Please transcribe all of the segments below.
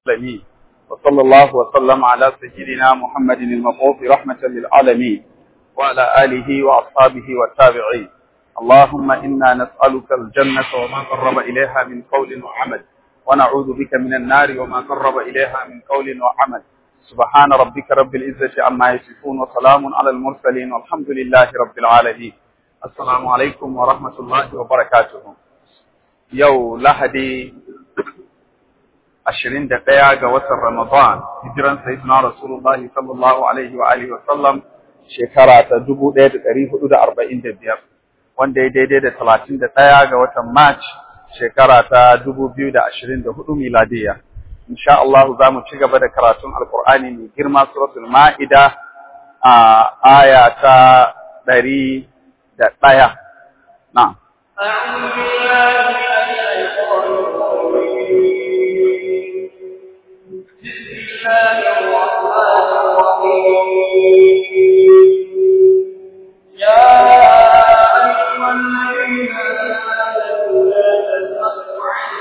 العالمين وصلى الله وسلم على سيدنا محمد المبعوث رحمة للعالمين وعلى آله وأصحابه والتابعين اللهم إنا نسألك الجنة وما قرب إليها من قول وعمل ونعوذ بك من النار وما قرب إليها من قول وعمل سبحان ربك رب العزة عما يصفون وسلام على المرسلين والحمد لله رب العالمين السلام عليكم ورحمة الله وبركاته يو لهدي ashirin da ɗaya ga watan Ramadan, hijiran Sayyidina Rasulullahi sallallahu Alaihi wa Alihi wasallam shekara ta dubu ɗaya da ɗari hudu da arba'in da biyar, wanda ya daidai da talatin da ɗaya ga watan March shekara ta dubu biyu da ashirin da hudu miladiya. Insha Allah za mu ci gaba da karatun Alƙur'ani mai girma suratul Ma'ida a aya ta ɗari da ɗaya. Na'am. أعوذ بالله من الشيطان الرجيم بسم الله الرحمن الرحيم يا أيها الذين آمنوا لا تسألوا عن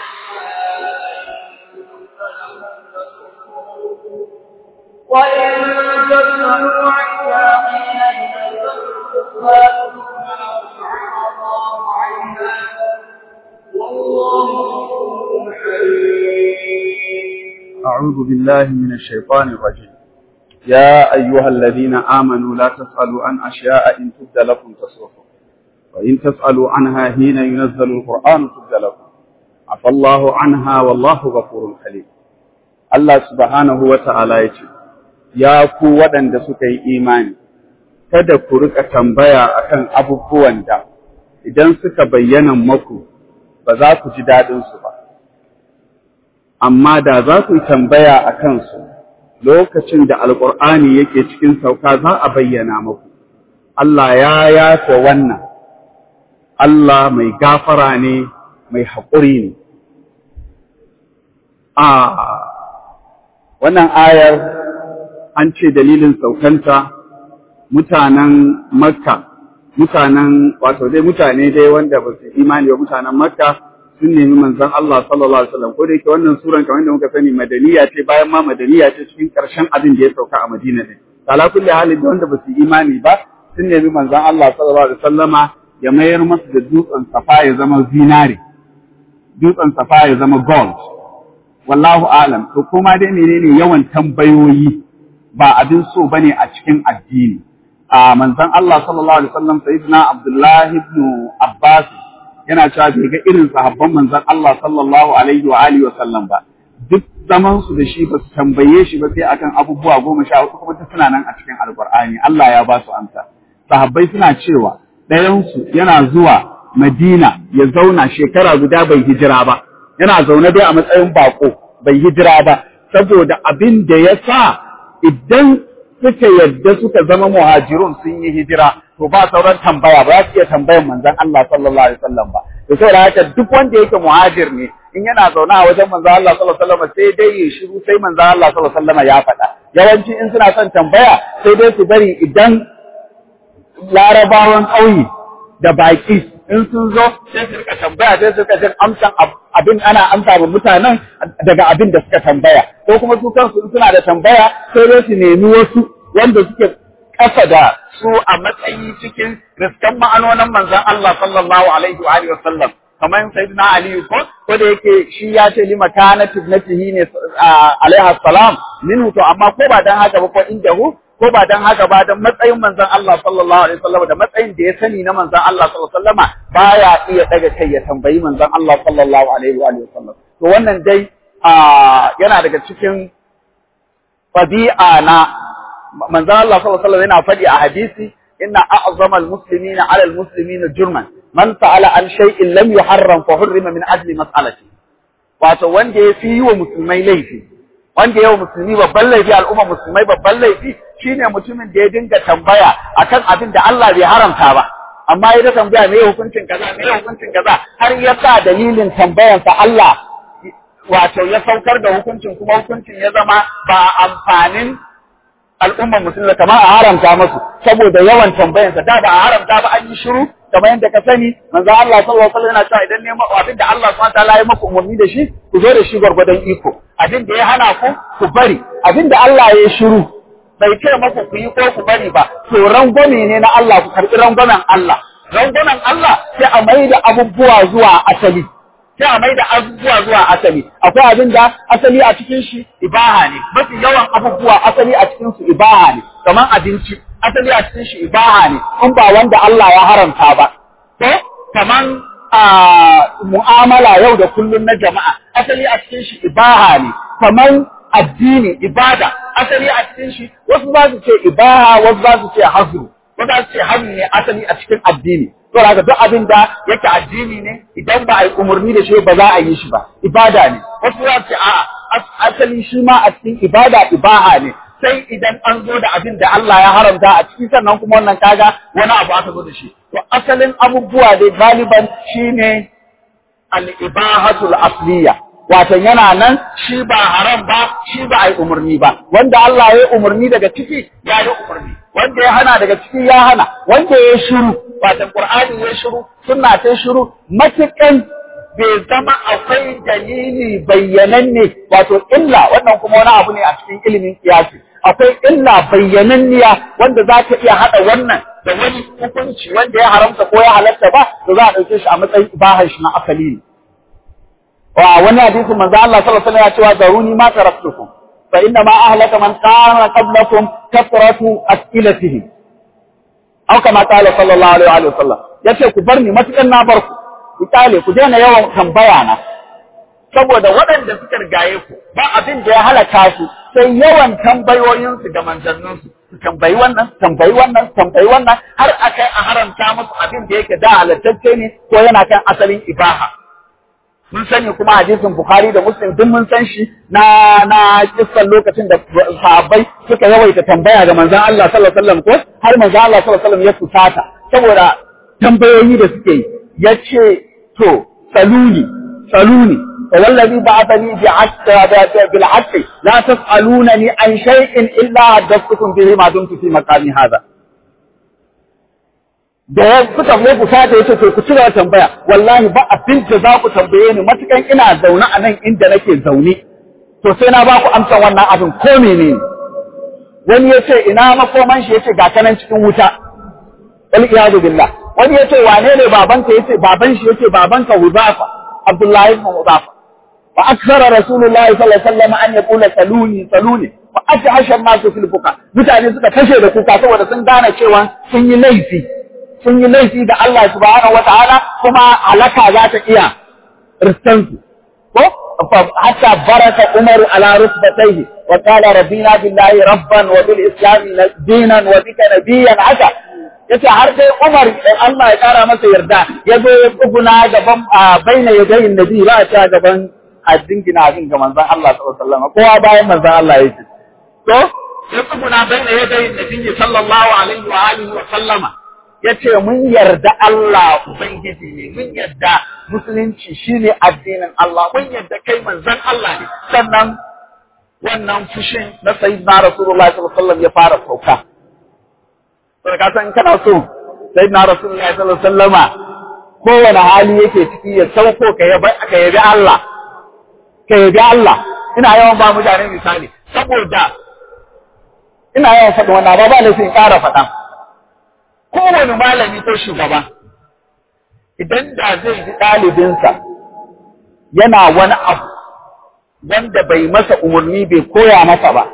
وإن تسألوا عنها حين ينزلها عفى الله عنها والله غفور حليم أعوذ بالله من الشيطان الرجيم يا أيها الذين آمنوا لا تسألوا عن أشياء إن تبد لكم تسؤكم وإن تسألوا عنها حين ينزل القرآن تبد لكم عفى الله عنها والله غفور حليم Allah subhanahu wa ta'ala ya ce, Ya ku waɗanda suka yi imani, kada ku rika tambaya akan abubuwan da idan suka bayyana maku ba za ku ji daɗinsu ba. Amma da za ku yi tambaya a kansu lokacin da Alƙur'ani yake cikin sauka za a bayyana maku. Allah ya yafe wannan, Allah mai gafara ne, mai haƙuri ne. A wannan ayar an ce dalilin saukanta mutanen Makka, mutanen wato dai mutane dai wanda ba su imani ba mutanen Makka sun nemi manzon Allah sallallahu alaihi wasallam ko da yake wannan suran kamar da muka sani madaniya ce bayan ma madaniya ce cikin karshen abin da ya sauka a Madina ne. Kala kulli halin da wanda ba su imani ba sun nemi manzon Allah sallallahu alaihi wasallama ya mayar masu da dutsen safa ya zama zinare, dutsen safa ya zama gold. wallahu alam to kuma dai menene yawan tambayoyi ba abin so bane a cikin addini a manzon Allah sallallahu alaihi wasallam sayyidina Abdullah ibn Abbas yana cewa bai ga irin sahabban manzon Allah sallallahu alaihi wa alihi wasallam ba duk zaman su da shi ba su tambaye shi ba sai akan abubuwa goma sha hudu kuma suna nan a cikin alqur'ani Allah ya ba su amsa sahabbai suna cewa ɗayan su yana zuwa Madina ya zauna shekara guda bai hijira ba yana zaune dai a matsayin bako bai hijira ba saboda abin da ya sa idan suka yadda suka zama muhajirun sun yi hijira to ba sauran tambaya ba za su iya tambayan manzon Allah sallallahu alaihi wasallam ba to saboda haka duk wanda yake muhajir ne in yana zaune a wajen manzon Allah sallallahu alaihi wasallam sai dai ya shiru sai manzon Allah sallallahu alaihi wasallam ya faɗa yawanci in suna son tambaya sai dai su bari idan larabawan ƙauye da baƙi in sun zo sai su rika tambaya sai su rika jin amsan abin ana amsa wa mutanen daga abin da suka tambaya ko kuma su kansu suna da tambaya sai dai su nemi wasu wanda suke kasa da su a matsayi cikin riskan ma'anonin manzon Allah sallallahu alaihi wa alihi wasallam kamar sayyidina Ali ko ko da yake shi ya ce lima kana tibnatihi ne alaiha salam minhu to amma ko ba dan haka ba ko indahu ko ba dan haka ba dan matsayin manzon Allah sallallahu alaihi wasallam da matsayin da ya sani na manzon Allah sallallahu alaihi wasallama baya iya daga kai ya tambayi manzon Allah sallallahu alaihi wa alihi wasallam to wannan dai yana daga cikin tabi'a na manzon Allah sallallahu alaihi wasallam yana faɗi a hadisi inna a'zama al-muslimina 'ala al-muslimina jurman man sa'ala an shay'in lam yuharram fa hurrima min ajli mas'alati wato wanda ya fi yi wa musulmai laifi wanda yawa musulmi babban laifi al'umma musulmai babban laifi shine mutumin da ya dinga tambaya akan abin da Allah bai haramta ba amma ya ta tambaya me hukuncin kaza me hukuncin kaza har ya sa dalilin tambayansa Allah wato ya saukar da hukuncin kuma hukuncin ya zama ba amfanin al'ummar musulmi kamar a haramta masu saboda yawan tambayansa da ba a haramta ba an yi shiru kamar yadda ka sani manzo Allah sallallahu alaihi wasallam yana cewa idan neman abin da Allah subhanahu wataala ya maku umarni da shi ku zo da shi gwargwadon iko abin da ya hana ku ku bari abin da Allah ya shiru bai ce maku ku yi ko ku bari ba to rangwame ne na Allah ku karɓi rangwamen Allah rangwamen Allah sai a mai da abubuwa zuwa asali sai a mai da abubuwa zuwa asali akwai abin da asali a cikin shi ibaha ne mafi yawan abubuwa asali a cikin su ibaha ne kamar abinci asali a cikin shi ibaha ne in ba wanda Allah ya haramta ba to kamar a mu'amala yau da kullun na jama'a asali a cikin shi ibaha ne kamar addini ibada asali a cikin shi wasu za su ce ibaha wasu za su ce hazru wasu za su ce hannu ne asali a cikin addini to daga duk abin da yake addini ne idan ba a yi umarni da shi ba za a yi shi ba ibada ne wasu za su ce a'a asali shi ma a cikin ibada ibaha ne sai idan an zo da abin da Allah ya haramta a ciki sannan kuma wannan kaga wani abu aka zo da shi to asalin abubuwa dai galiban shine al-ibahatul asliya wato yana nan shi ba haram ba shi ba ai umarni ba wanda Allah ya umarni daga ciki ya yi umarni wanda ya hana daga ciki ya hana wanda ya shiru wato Qur'ani ya shiru sunna ta shiru matukan bai zama akwai dalili bayyananne wato illa wannan kuma wani abu ne a cikin ilimin kiyasi akwai illa bayyananniya wanda za ta iya haɗa wannan da wani hukunci wanda ya haramta ko ya halatta ba to za a ɗauke shi a matsayin ibahar shi na asali ne wa wani hadisin manzo Allah sallallahu alaihi wasallam ya ce wa daruni ma taraktukum fa inna ma ahlaka man kana qablakum kathratu as'ilatihim aw kama qala sallallahu alaihi wa sallam yace ku bar ni matukan na bar ku ku tale ku daina yawan tambaya na saboda waɗanda suka rigaye ku ba abin da ya halaka su sai yawan tambayoyinsu da manzanninsu su tambayi wannan tambayi wannan tambayi wannan har akai a haramta musu abin da yake da halattacce ne ko yana kan asalin ibaha mun sani kuma hadisin Bukhari da Muslim duk mun san shi na na kissan lokacin da sahabbai suka yawaita tambaya ga manzon Allah sallallahu alaihi wasallam ko har manzon Allah sallallahu alaihi wasallam ya fusata saboda tambayoyi da suke yi yace to saluni saluni wallazi ba'athani bi hatta bil haqqi la tas'alunani an shay'in illa haddathukum bihi ma dumtu fi maqami hadha da ya suka mai kusata ya ce to ku cigaba tambaya wallahi ba abin da za ku tambaye ni matukan ina zaune a nan inda nake zaune to sai na ba ku amsan wannan abin ko menene wani ya ce ina makoman shi ya ce ga kanan cikin wuta wal iyadu billah wani ya ce wane ne babanka ya ce baban shi ya ce babanka Huzafa Abdullahi ibn Huzafa fa akthara rasulullahi sallallahu alaihi wasallam an yaqula saluni saluni fa ajhasha an-nasu fil buka mutane suka kashe da kuka saboda sun gane cewa sun yi laifi sun yi laifi da Allah subhanahu wa ta'ala kuma halaka za ta iya ristansu. Ko? Hatta baraka Umaru ala rusbataihi wa qala rabbina billahi rabban wa bil islami dinan wa bika nabiyyan haka yace har dai Umar Allah ya kara masa yarda ya zo ya tsuguna gaban baina yadayin nabi ba ta gaban addingina abin ga manzon Allah sallallahu alaihi wasallam kowa bayan manzon Allah yake to ya tsuguna baina yadayin nabi sallallahu alaihi wa alihi wa sallama ya ce mun yarda Allah Ubangiji ne, mun yarda musulunci shi ne addinin Allah, mun yarda kai manzan Allah ne, sannan wannan fushin na sayi na Rasulullah sallallahu ya fara sauka. Sai ka san kana so sai na Rasulullah sallallahu kowane hali yake ciki ya sauko ka yabi Allah, ka yabi Allah, ina yawan ba mutane misali, saboda ina yawan faɗin wannan ba ba laifin ƙara faɗa. kowane malami ko shugaba idan da zai ji ɗalibinsa yana wani abu wanda bai masa umarni bai koya masa ba,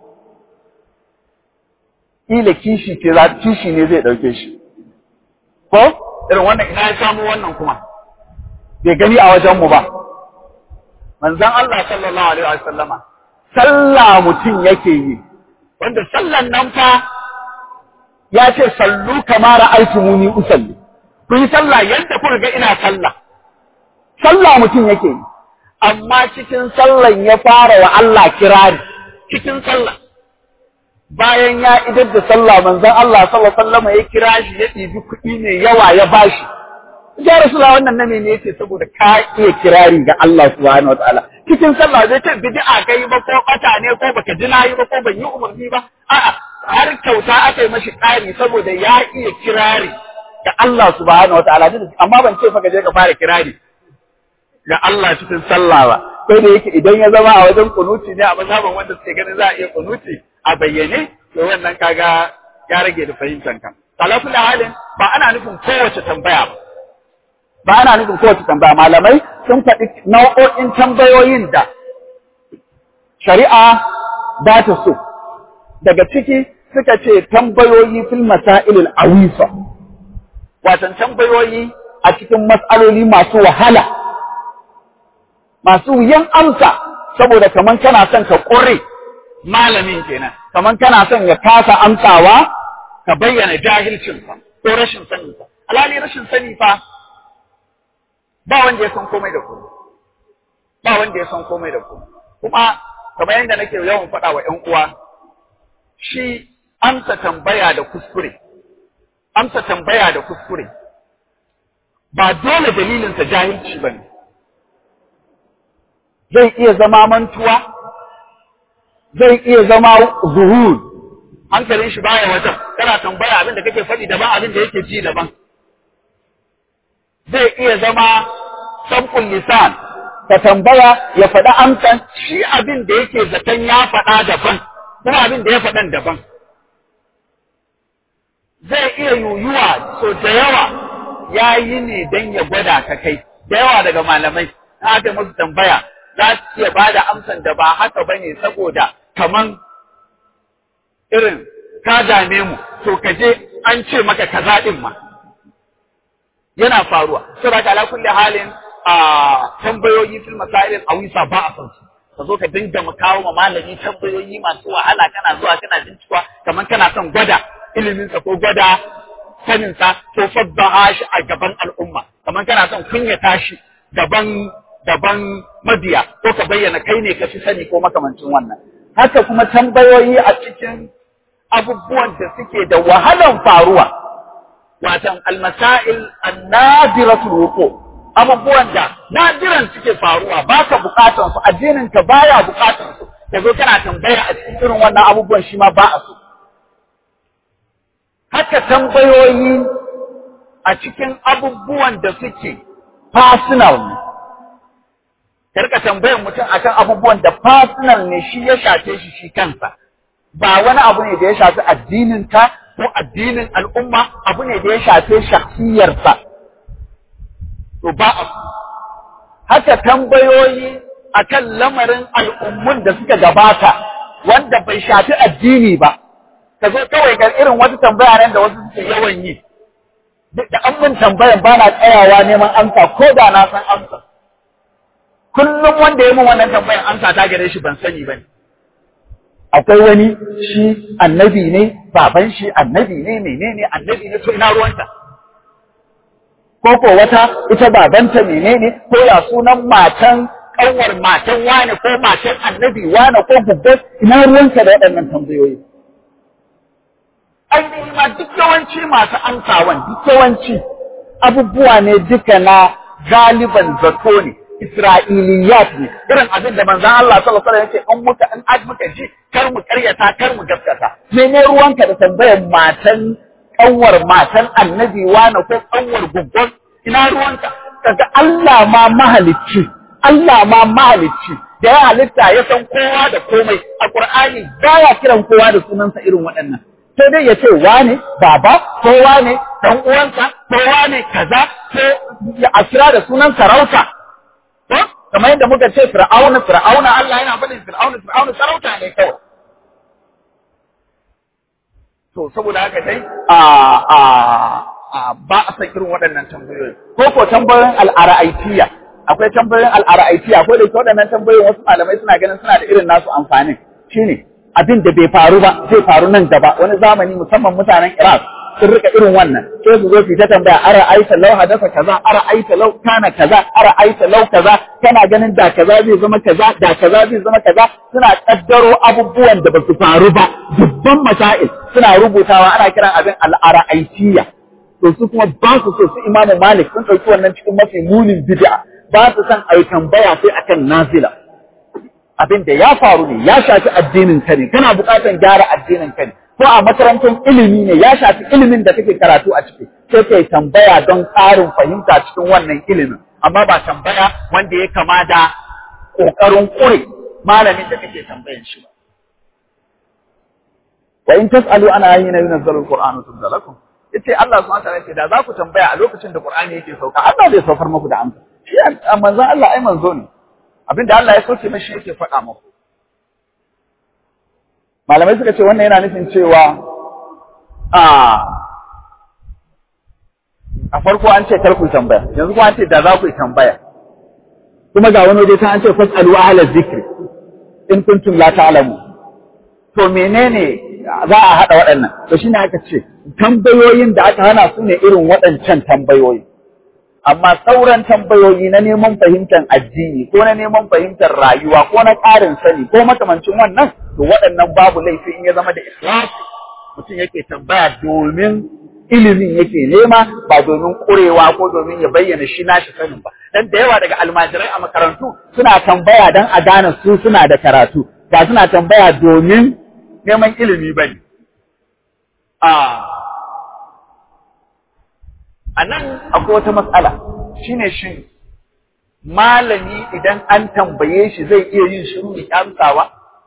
ila kishi ce za kishi ne zai ɗauke shi. Ko? Irin wannan ina ya samu wannan kuma, bai gani a wajenmu ba. Manzan Allah sallallahu Alaihi wasallama, sallah mutum yake yi, wanda sallan nan fa ya ce sallu kama ra'aytumuni usalli ku yi sallah yadda kuka ga ina sallah sallah mutum yake yi amma cikin sallan ya fara wa Allah kirari cikin sallah bayan ya idar da sallah manzon Allah sallallahu alaihi wasallam ya kira shi ya ɗibi kuɗi mai yawa ya bashi ya rasulullah wannan na ne yace saboda ka iya kirari ga Allah subhanahu wataala cikin sallah zai ce bid'a kai ba ko bata ne ko baka ji nayi ba ko ban yi umarni ba a'a har kyauta aka yi mashi ƙari saboda ya iya kirari ga Allah subhanahu wataala amma ban ce fa ka je ka fara kirari ga Allah cikin sallah ba ko da yake idan ya zama a wajen kunuti ne a mazhaban wanda suke ganin za a iya kunuti a bayyane to wannan kaga ya rage da fahimtar kan ala kulli halin ba ana nufin kowace tambaya ba ba ana nufin kowace tambaya malamai sun faɗi nau'o'in tambayoyin da shari'a ba ta so daga ciki suka ce tambayoyi fil masailil awisa watan tambayoyi a cikin mas'aloli masu wahala masu wuyan amsa saboda kaman kana son ka ƙure malamin kenan kaman kana son ya kasa amsawa ka bayyana jahilcinsa ko rashin saninsa alhali rashin sani fa ba wanda ya san komai da komai ba wanda ya san komai da komai kuma kamar yadda nake yawan faɗa wa ƴan uwa shi amsa tambaya da kuskure amsa tambaya da kuskure ba dole dalilinsa jahilci ba ne zai iya zama mantuwa zai iya zama zuhur hankalin shi baya wajen kana tambaya abin da kake faɗi daban abin da yake ji daban zai iya zama sabkun lisan ka tambaya ya faɗa amsan shi abin da yake zaton ya faɗa daban kuma abin da ya faɗan daban zai iya yuyuwa so da yawa ya yi ne don ya gwada ka kai da yawa daga malamai na aka musu tambaya za su iya ba da amsan da ba haka ba ne saboda kaman irin ka dame mu to ka je an ce maka kaza ɗin ma yana faruwa saboda ala kulli halin a tambayoyi fil masailin awisa ba a san su ka zo ka dinga mu kawo ma malami tambayoyi masu wahala kana zuwa kana bincikewa kamar kana son gwada iliminsa ko gwada saninsa ko fadda shi a gaban al'umma kamar kana son kunyata shi gaban gaban mabiya ko ka bayyana kai ne ka fi sani ko makamancin wannan haka kuma tambayoyi a cikin abubuwan da suke da wahalan faruwa watan almasail annadiratul wuqu abubuwan da nadiran suke faruwa baka bukatan su addinin ka baya bukatan su kazo kana tambaya a cikin irin wannan abubuwan shi ma ba a so haka tambayoyi a cikin abubuwan da suke personal ne karka tambayar mutum akan abubuwan da personal ne shi ya shafe shi shi kansa ba wani abu ne da ya shafi addinin ka ko addinin al'umma abu ne da ya shafe shakhsiyarsa to ba a haka tambayoyi akan lamarin al'ummun da suka gabata wanda bai shafi addini ba ka zo kawai ga irin wata tambaya nan da wasu suke yawan yi da an min tambayan ba na tsayawa neman amsa ko da na san amsa kullum wanda ya min wannan tambayan amsa ta gare shi ban sani ba ne akwai wani shi annabi ne baban shi annabi ne menene annabi ne to ina ruwanta ko ko wata ita babanta menene ko ya sunan matan kanwar matan wane ko matan annabi wane ko gubban ina ruwanka da waɗannan tambayoyi ainihi ma duk yawanci masu amsawan duk yawanci abubuwa ne duka na galiban zato ne Isra'iliyat ne irin abin da manzon Allah sallallahu alaihi wasallam yake an muka an ad muka ji kar mu karyata kar mu gaskata mene ruwanka da tambayar matan kanwar matan annabi wani ko kanwar guggon ina ruwanka kaga Allah ma mahalicci Allah ma mahalicci da ya halitta ya san kowa da komai a Qur'ani baya kiran kowa da sunansa irin waɗannan sai dai ya ce wane baba ko wane dan uwansa ko wane kaza ko ya asira da sunan sarauta ko kamar yadda muka ce fir'auna fir'auna Allah yana faɗin fir'auna fir'auna sarauta ne kawai to saboda haka dai a a a ba a san irin waɗannan tambayoyi ko ko tambayoyin al'ara'aitiya akwai tambayoyin al'ara'aitiya akwai da waɗannan tambayoyin wasu malamai suna ganin suna da irin nasu amfanin shine abin da bai faru ba zai faru nan gaba wani zamani musamman mutanen Iraq sun rika irin wannan sai su zo su ta tambaya ara aita lau hadasa kaza ara aita lau kana kaza ara aita lau kaza kana ganin da kaza zai zama kaza da kaza zai zama kaza suna kaddaro abubuwan da ba su faru ba dubban masail suna rubutawa ana kiran abin al'ara'aitiyya to su kuma ba su so su imamu malik sun ɗauki wannan cikin mafi munin bid'a ba su san ai tambaya sai akan nazila abin da ya faru ne ya shafi addinin ka ne kana buƙatar gyara addinin ka ne ko a makarantar ilimi ne ya shafi ilimin da kake karatu a ciki sai kai tambaya don ƙarin fahimta cikin wannan ilimin amma ba tambaya wanda ya kama da kokarin kure malamin da kake tambayan shi ba wa in tasalu ana ayyina yunzalu alqur'anu tunzalakum yace Allah subhanahu wa ta'ala yace da za ku tambaya a lokacin da Qur'ani yake sauka Allah zai saukar muku da amsa shi manzo Allah ai manzo ne abinda Allah ya soke mashi yake faɗa muku malamai suka ce wannan yana nufin cewa a a farko an ce kar ku tambaya yanzu kuma an ce da za ku tambaya kuma ga wani waje ta an ce fasalu ahla zikri in kuntum la ta'lamu to menene za a haɗa waɗannan to shine aka ce tambayoyin da aka hana su ne irin waɗancan tambayoyi amma sauran tambayoyi na neman fahimtar addini ko na neman fahimtar rayuwa ko na ƙarin sani ko makamancin wannan to waɗannan babu laifi in ya zama da ikhlasi mutum yake tambaya domin ilimin yake nema ba domin ƙurewa ko domin ya bayyana shi nashi sanin ba dan da yawa daga almajirai a makarantu suna tambaya dan a gane su suna da karatu ba suna tambaya domin neman ilimi ba ne. A nan akwai wata matsala shi ne shi malami idan an tambaye shi zai iya yin shiru ya amsawa?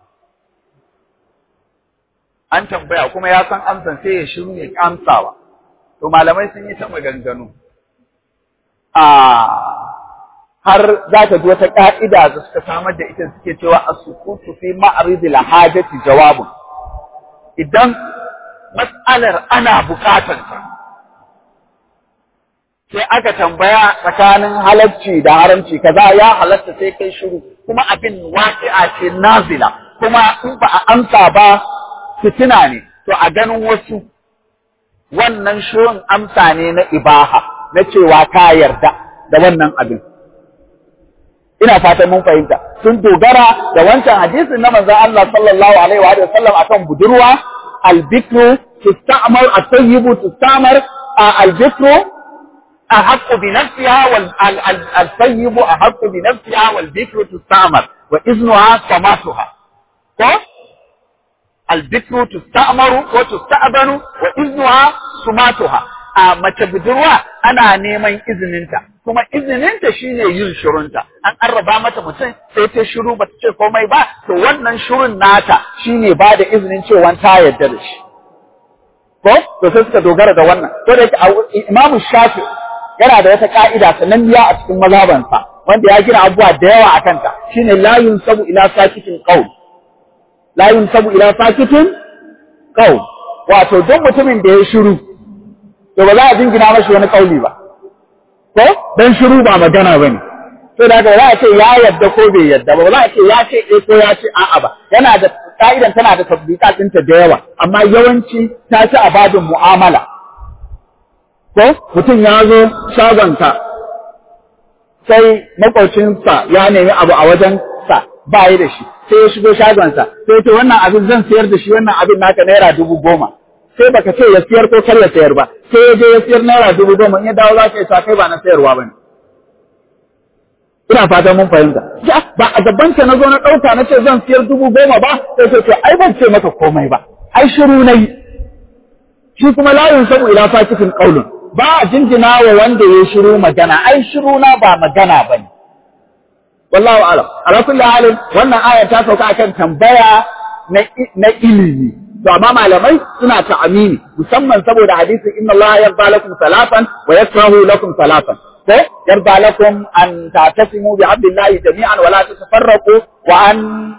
An tambaya kuma ya san amsan sai ya shiru ya amsawa. To malamai sun yi ta maganganu. har za ta ji wata ƙa'ida da suka samar da ita suke cewa a sukutu fi ma'aridil hajati jawabun. idan matsalar ana bukatanta sai aka tambaya tsakanin halarci da haramci kaza ya halatta sai kai shiru kuma abin waqi'a ce nazila kuma in ba a amsa ba fitina ne to a ganin wasu wannan shirin amsa ne na ibaha na cewa ka yarda da wannan abin ina fatan mun fahimta sun dogara da wancan hadisin na manzon Allah sallallahu alaihi wa sallam akan budurwa albikru tusta'mar at-tayyibu tustamar albikru ahaqqu bi nafsiha wal al-tayyibu ahaqqu bi nafsiha wal bikru tustamar wa iznuha samatuha ko albikru tusta'maru wa tusta'banu wa iznuha sumatuha a mace budurwa ana neman izininta kuma izininta shine yin shirunta an arraba mata mutum sai ta shiru bata ce komai ba to wannan shirun nata shine ba da izinin cewa ta yarda da shi ko to sai suka dogara da wannan to da Imam Shafi yana da wata ka'ida sananniya a cikin mazhabansa wanda ya gina abubuwa da yawa a kanta shine la yunsabu ila sakitin qaul la yunsabu ila sakitin qaul wato duk mutumin da ya shiru to ba za a jingina mashi wani kauli ba ko dan shiru ba magana bane to da ga za a ce ya yadda ko bai yadda ba za a ce ya ce eh ko ya ce a'a ba yana da ka'idan tana da tabbika ɗinta da yawa amma yawanci ta ci a babin mu'amala ko mutum ya zo shagonka sai makwaucinsa ya nemi abu a wajen sa ba yi da shi sai ya shigo shagonsa sai ce wannan abin zan sayar da shi wannan abin naka naira dubu goma sai baka ce ya siyar ko kar ya sayar ba sai ya je ya siyar naira dubu goma in ya dawo za ka yi sa kai ba na sayarwa ba ne ina fatan mun fahimta ba a gaban ka na zo na ɗauka na ce zan siyar dubu goma ba sai ce to ai ban ce maka komai ba ai shiru na yi shi kuma layin sabu ila fakitin qaulun ba a jinjina wa wanda ya shiru magana ai shiru na ba magana bane wallahu a'lam ala kulli halin wannan aya ta sauka akan tambaya na na ilimi to amma malamai suna ta'amini musamman saboda hadisin inna Allah yarda lakum salatan wa yakrahu lakum salatan ko yarda lakum an ta'tasimu bi abdillahi jami'an wa la tatafarraqu wa an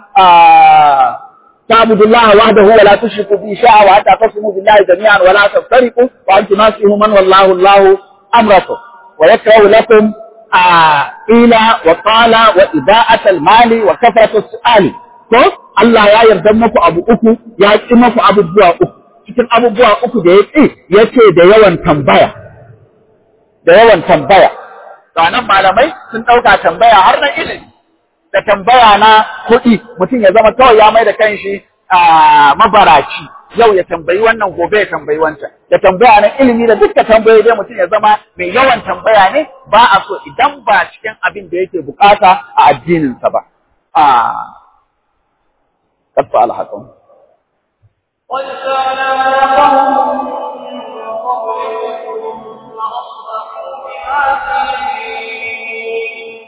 تعبدوا الله وحده ولا تشركوا به شيئا وتعتصموا بالله جميعا ولا تفترقوا وان تناصحوا من والله الله امركم ويكره لكم قيل وقال وإذاءة المال وكثرة السؤال ko Allah ya yarda muku abu uku ya ƙi muku abubuwa uku cikin abubuwa uku da ya ƙi ya ce da yawan tambaya da yawan tambaya nan malamai sun ɗauka tambaya har na ilimi da tambaya na kuɗi mutum ya zama kawai ya mai da kanshi a mabaraci yau ya tambayi wannan gobe ya tambayi wancan da tambaya na ilimi da dukkan tambayoyi dai mutum ya zama mai yawan tambaya ne ba a so idan ba cikin abin da yake bukata a addininsa ba a قد فعل حقهم قد كان قوم من قبلكم فأصبحوا بما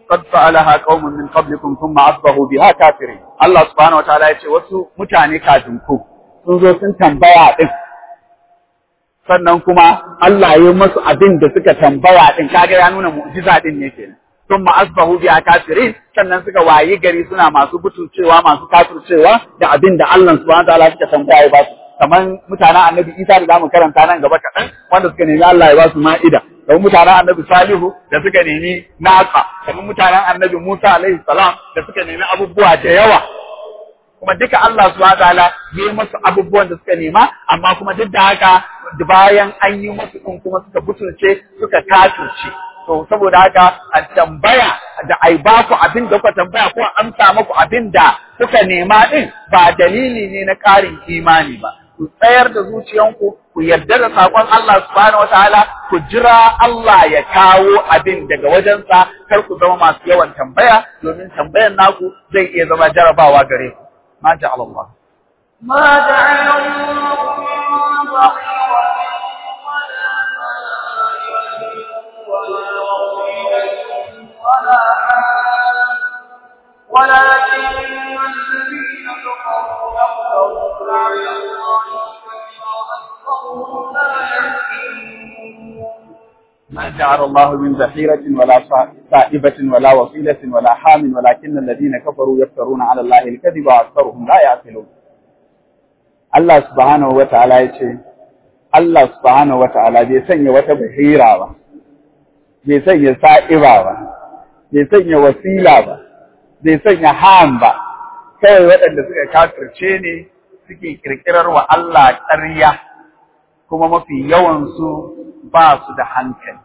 qad fa'alaha qaumun min qablikum thumma asbahu biha kafirin Allah subhanahu wataala ya ce wasu mutane kafin ku sun zo sun tambaya din sannan kuma Allah ya yi masu abin da suka tambaya din kaga ya nuna mu'jiza din ne kenan thumma asbahu biha kafirin sannan suka wayi gari suna masu butucewa masu kafircewa da abin da Allah subhanahu wataala suka tambaya ba su kamar mutanen annabi Isa da zamu karanta nan gaba kaɗan wanda suka nemi Allah ya ba su ma'ida kamar mutanen annabi Salihu da suka nemi nasa kamar mutanen annabi Musa alaihi salam da suka nemi abubuwa da yawa kuma duka Allah subhanahu wataala ya yi musu abubuwan da suka nema amma kuma duk da haka bayan an yi musu din kuma suka butulce suka kafirce to saboda haka a tambaya da ai ba ku abin da kuka tambaya ko amsa muku abin da kuka nema din ba dalili ne na ƙarin imani ba ku tsayar da zuciyanku ku yarda da sakon Allah subhanahu wataala ku jira Allah ya kawo abin daga wajensa kar ku zama masu yawan tambaya domin tambayan naku zai iya zama jarabawa gare ku ma ja'ala Allah ما جعل الله من ضحيرة ولا مائلة ولا وصيلة ولا عام ولكن الذين كفروا يفترون على الله الكذب وأكثرهم لا يعقلون ما جعل الله من ذخيرة ولا سائبة ولا وصيلة ولا حام ولكن الذين كفروا يفترون على الله الكذب وأكثرهم لا يعقلون Allah subhanahu wa ta'ala ya ce, Allah subhanahu wa ta'ala bai sanya wata bahira ba, bai sanya sa'iba ba, bai sanya wasila ba, bai sanya ham ba, kawai waɗanda suka kafirce ne suke ƙirƙirar wa Allah ƙarya, kuma mafi yawansu ba su da hankali.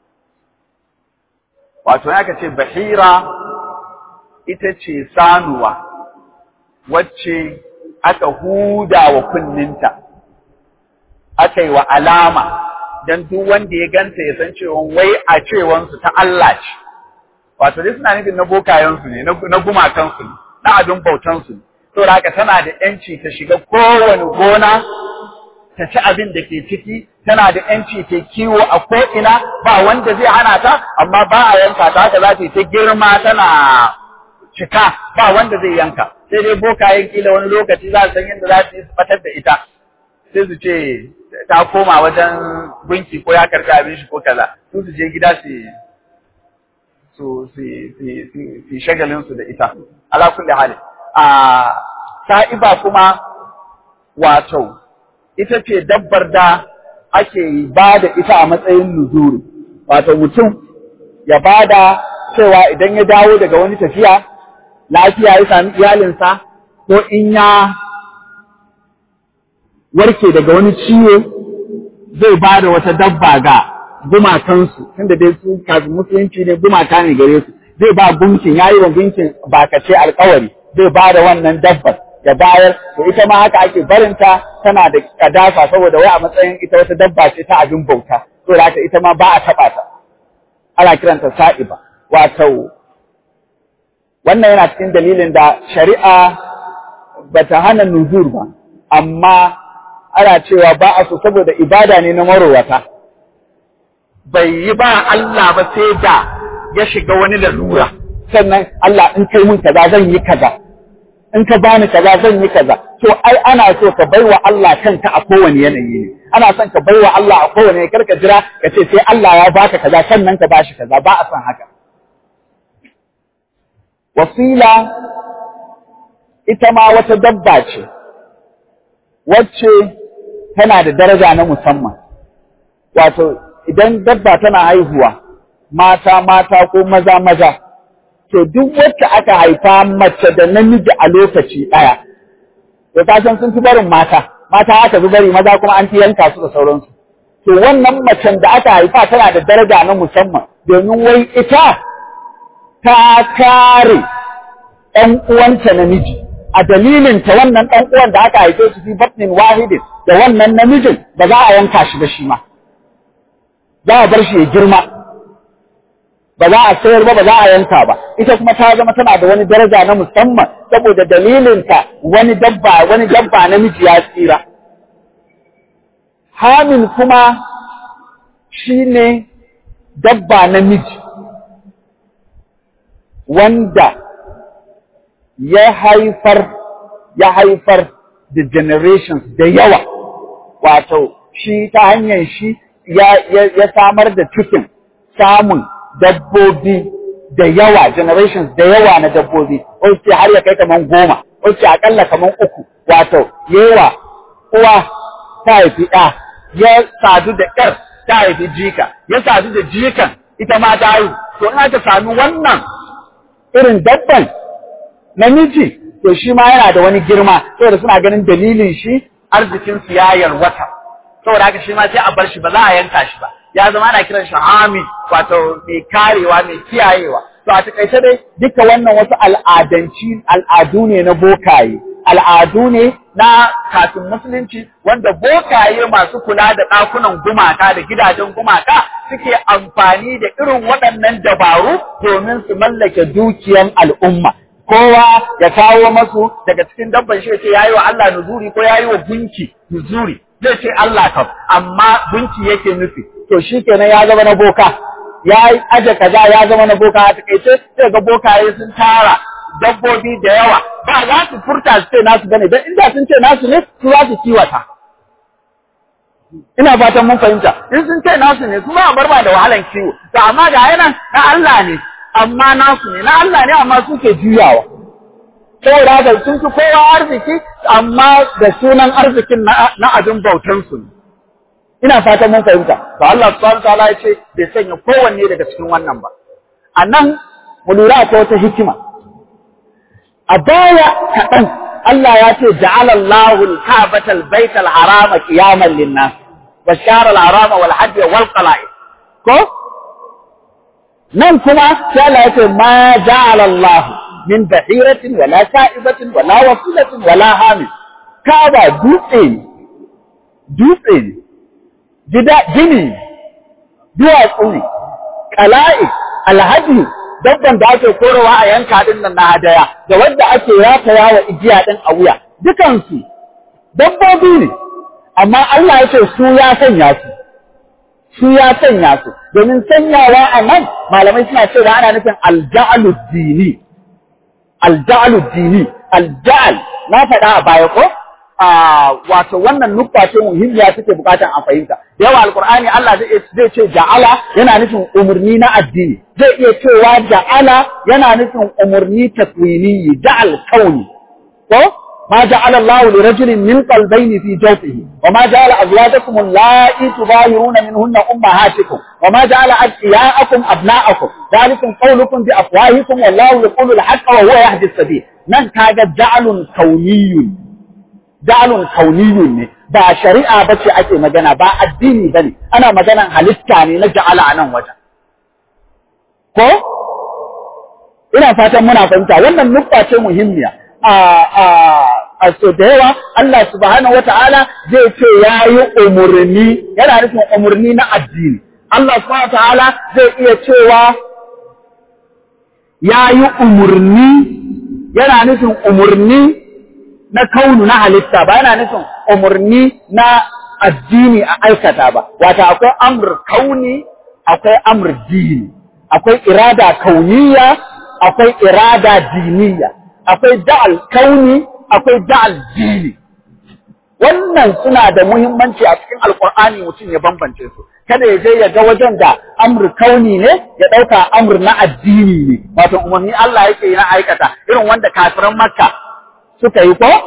Wato, ya ce bahira ita ce sanuwa, wacce aka huda wa kunninta, aka yi wa alama don duk wanda ya ganta ya san cewa wai a cewansu ta Allah ce. Wato dai suna nufin na bokayensu ne, na gumakansu ne, na abin bautansu ne. Saboda haka tana da ‘yanci ta shiga kowane gona, ta ci abin da ke ciki, tana da ‘yanci ta kiwo a ko'ina, ba wanda zai hana ta, amma ba a yanka ta haka za ta yi ta girma tana cika ba wanda zai yanka sai dai bokayen kila wani lokaci za su san yadda za su yi su batar da ita sai su ce ta koma wajen gunki ko ya karɓi abin shi ko kaza su su je gida su su su su shagalin su da ita ala kulli hali a sa'iba kuma wato ita ce dabbar da ake ba da ita a matsayin nuzuri wato mutum ya bada cewa idan ya dawo daga wani tafiya lafiya ya sami iyalinsa ko in ya warke daga wani ciwo zai ba da wata dabba ga gumakansu tunda dai su kafin musulunci ne gumaka ne gare su zai ba gunkin yayi wa gunkin bakace alkawari zai ba da wannan dabbar ya bayar to ita ma haka ake barinta tana da kadasa saboda wai a matsayin ita wata dabba ce ta abin bauta to da haka ita ma ba a taba ta ana kiranta sa'iba wato wannan yana cikin dalilin da shari'a bata hana nuzur ba amma ana cewa ba a so saboda ibada ne na marowata bai yi ba Allah ba sai da ya shiga wani lalura sannan Allah in kai mun kaza zan yi kaza in ka bani kaza zan yi kaza to ai ana so ka baiwa Allah kanka a kowane yanayi ne ana son ka baiwa Allah a kowane kar ka jira ka ce sai Allah ya baka kaza sannan ka bashi kaza ba a son haka wasila ita ma wata dabba ce wacce tana da daraja na musamman wato idan dabba tana haihuwa mata mata ko maza maza to duk wacce aka haifa mace da namiji a lokaci ɗaya to ta san sun fi barin mata mata aka fi bari maza kuma an fi yanka su da sauransu to wannan macen da aka haifa tana da daraja na musamman domin wai ita ta kare ɗan uwanta namiji a dalilin ta wannan ɗan uwan da aka haife su fi batnin wahidin da wannan namijin ba za a yanka shi ba shi ma za a bar shi ya girma ba za a sayar ba ba za a yanka ba ita kuma ta zama tana da wani daraja na musamman saboda dalilinta wani dabba wani dabba namiji ya tsira hamin kuma shine dabba namiji wanda ya haifar ya haifar da generations da yawa wato shi ta hanyar shi ya, ya, ya samar da cikin samun dabbobi da yawa generations da yawa na dabbobi wasu har ya kai kaman goma wasu akalla kaman uku wato yawa uwa ta haifi ɗa ya sadu da ƴar ta haifi jika ya sadu da jikan ita ma ta haihu to in aka sami wannan irin dabban namiji to shi ma yana da wani girma saboda suna ganin dalilin shi arzikin su ya yarwata saboda haka shi ma sai a bar shi ba za a yanka shi ba ya zama ana kiran shi hami wato mai karewa mai kiyayewa to a takaice dai duka wannan wasu al'adanci al'adu ne na bokaye al'adu ne na kafin musulunci wanda bokaye masu kula da ɗakunan gumaka da gidajen gumaka suke amfani da irin waɗannan dabaru domin su mallake dukiyan al'umma kowa ya kawo masu daga cikin dabban shi ce yayi wa Allah nuzuri ko yayi wa gunki nuzuri zai ce Allah kam amma gunki yake nufi to shikenan ya zama na boka ya yi aje kaza ya zama na boka a takaice sai ga bokaye sun tara dabbobi da yawa ba za su furta su ce nasu bane dan inda sun ce nasu ne su za su kiwata ina fatan mun fahimta in sun ce nasu ne su ba bar ba da wahalan kiwo to amma ga yana na Allah ne amma nasu ne na Allah ne amma suke juyawa saboda haka sun fi kowa arziki amma da sunan arzikin na abin bautansu ne ina fatan mun fahimta to Allah subhanahu wataala ya ce bai sanya kowanne daga cikin wannan ba a nan mu lura akwai wata hikima a baya kaɗan Allah ya ce ja'ala Allahu al-Ka'bata al-Bayt al-Harama qiyaman lin-nas wa shara al-Harama wal hajj wal qala'id ko nan kuma sai Allah ya ce ma ja'ala Allah min bahiratin wala sa'ibatin wala wasilatin wala hamis Kaaba dutse ne dutse ne gida gini duwatsu ne kala'i alhaji dabban da ake korowa a yanka din nan na hadaya da wanda ake rataya wa igiya din a wuya dukansu dabbobi ne amma Allah ya ce su ya sanya su su ya sanya su domin sanyawa a nan malamai suna cewa ana nufin alja'alu dini alja'alu dini alja'al na faɗa a baya ko wato wannan nukta ce muhimmiya suke bukatan a fahimta yawa alqur'ani Allah zai ce ja'ala yana nufin umurni na addini zai iya cewa ja'ala yana nufin umurni takwini ja'al kauni ko ما جعل الله لرجل من قلبين في جوفه وما جعل أزواجكم اللائي تظاهرون منهن أمهاتكم وما جعل أدعياءكم أبناءكم ذلكم قولكم بأفواهكم والله يقول الحق وهو يهدي السبيل من كاج جعل كوني ja'alun kauniyun ne ba shari'a bace ake magana ba addini bane ana maganan halitta ne na ja'ala a nan wajen ko ina fatan muna fahimta wannan nukta ce muhimmiya a a a so da yawa Allah subhanahu wata'ala zai ce yayi umurni yana nufin umurni na addini Allah subhanahu wata'ala zai iya cewa yayi umurni yana nufin umurni na kaunu na halitta ba yana nufin umarni na addini a aikata ba wata akwai amr kauni akwai amr dini akwai irada kauniya akwai irada diniya akwai da'al kauni akwai da'al dini wannan suna da muhimmanci a cikin alkur'ani mutum ya bambance su kada ya je ya ga wajen da amr kauni ne ya ɗauka amr na addini ne wato umarni Allah yake yi na aikata irin wanda kafiran makka suka yi ko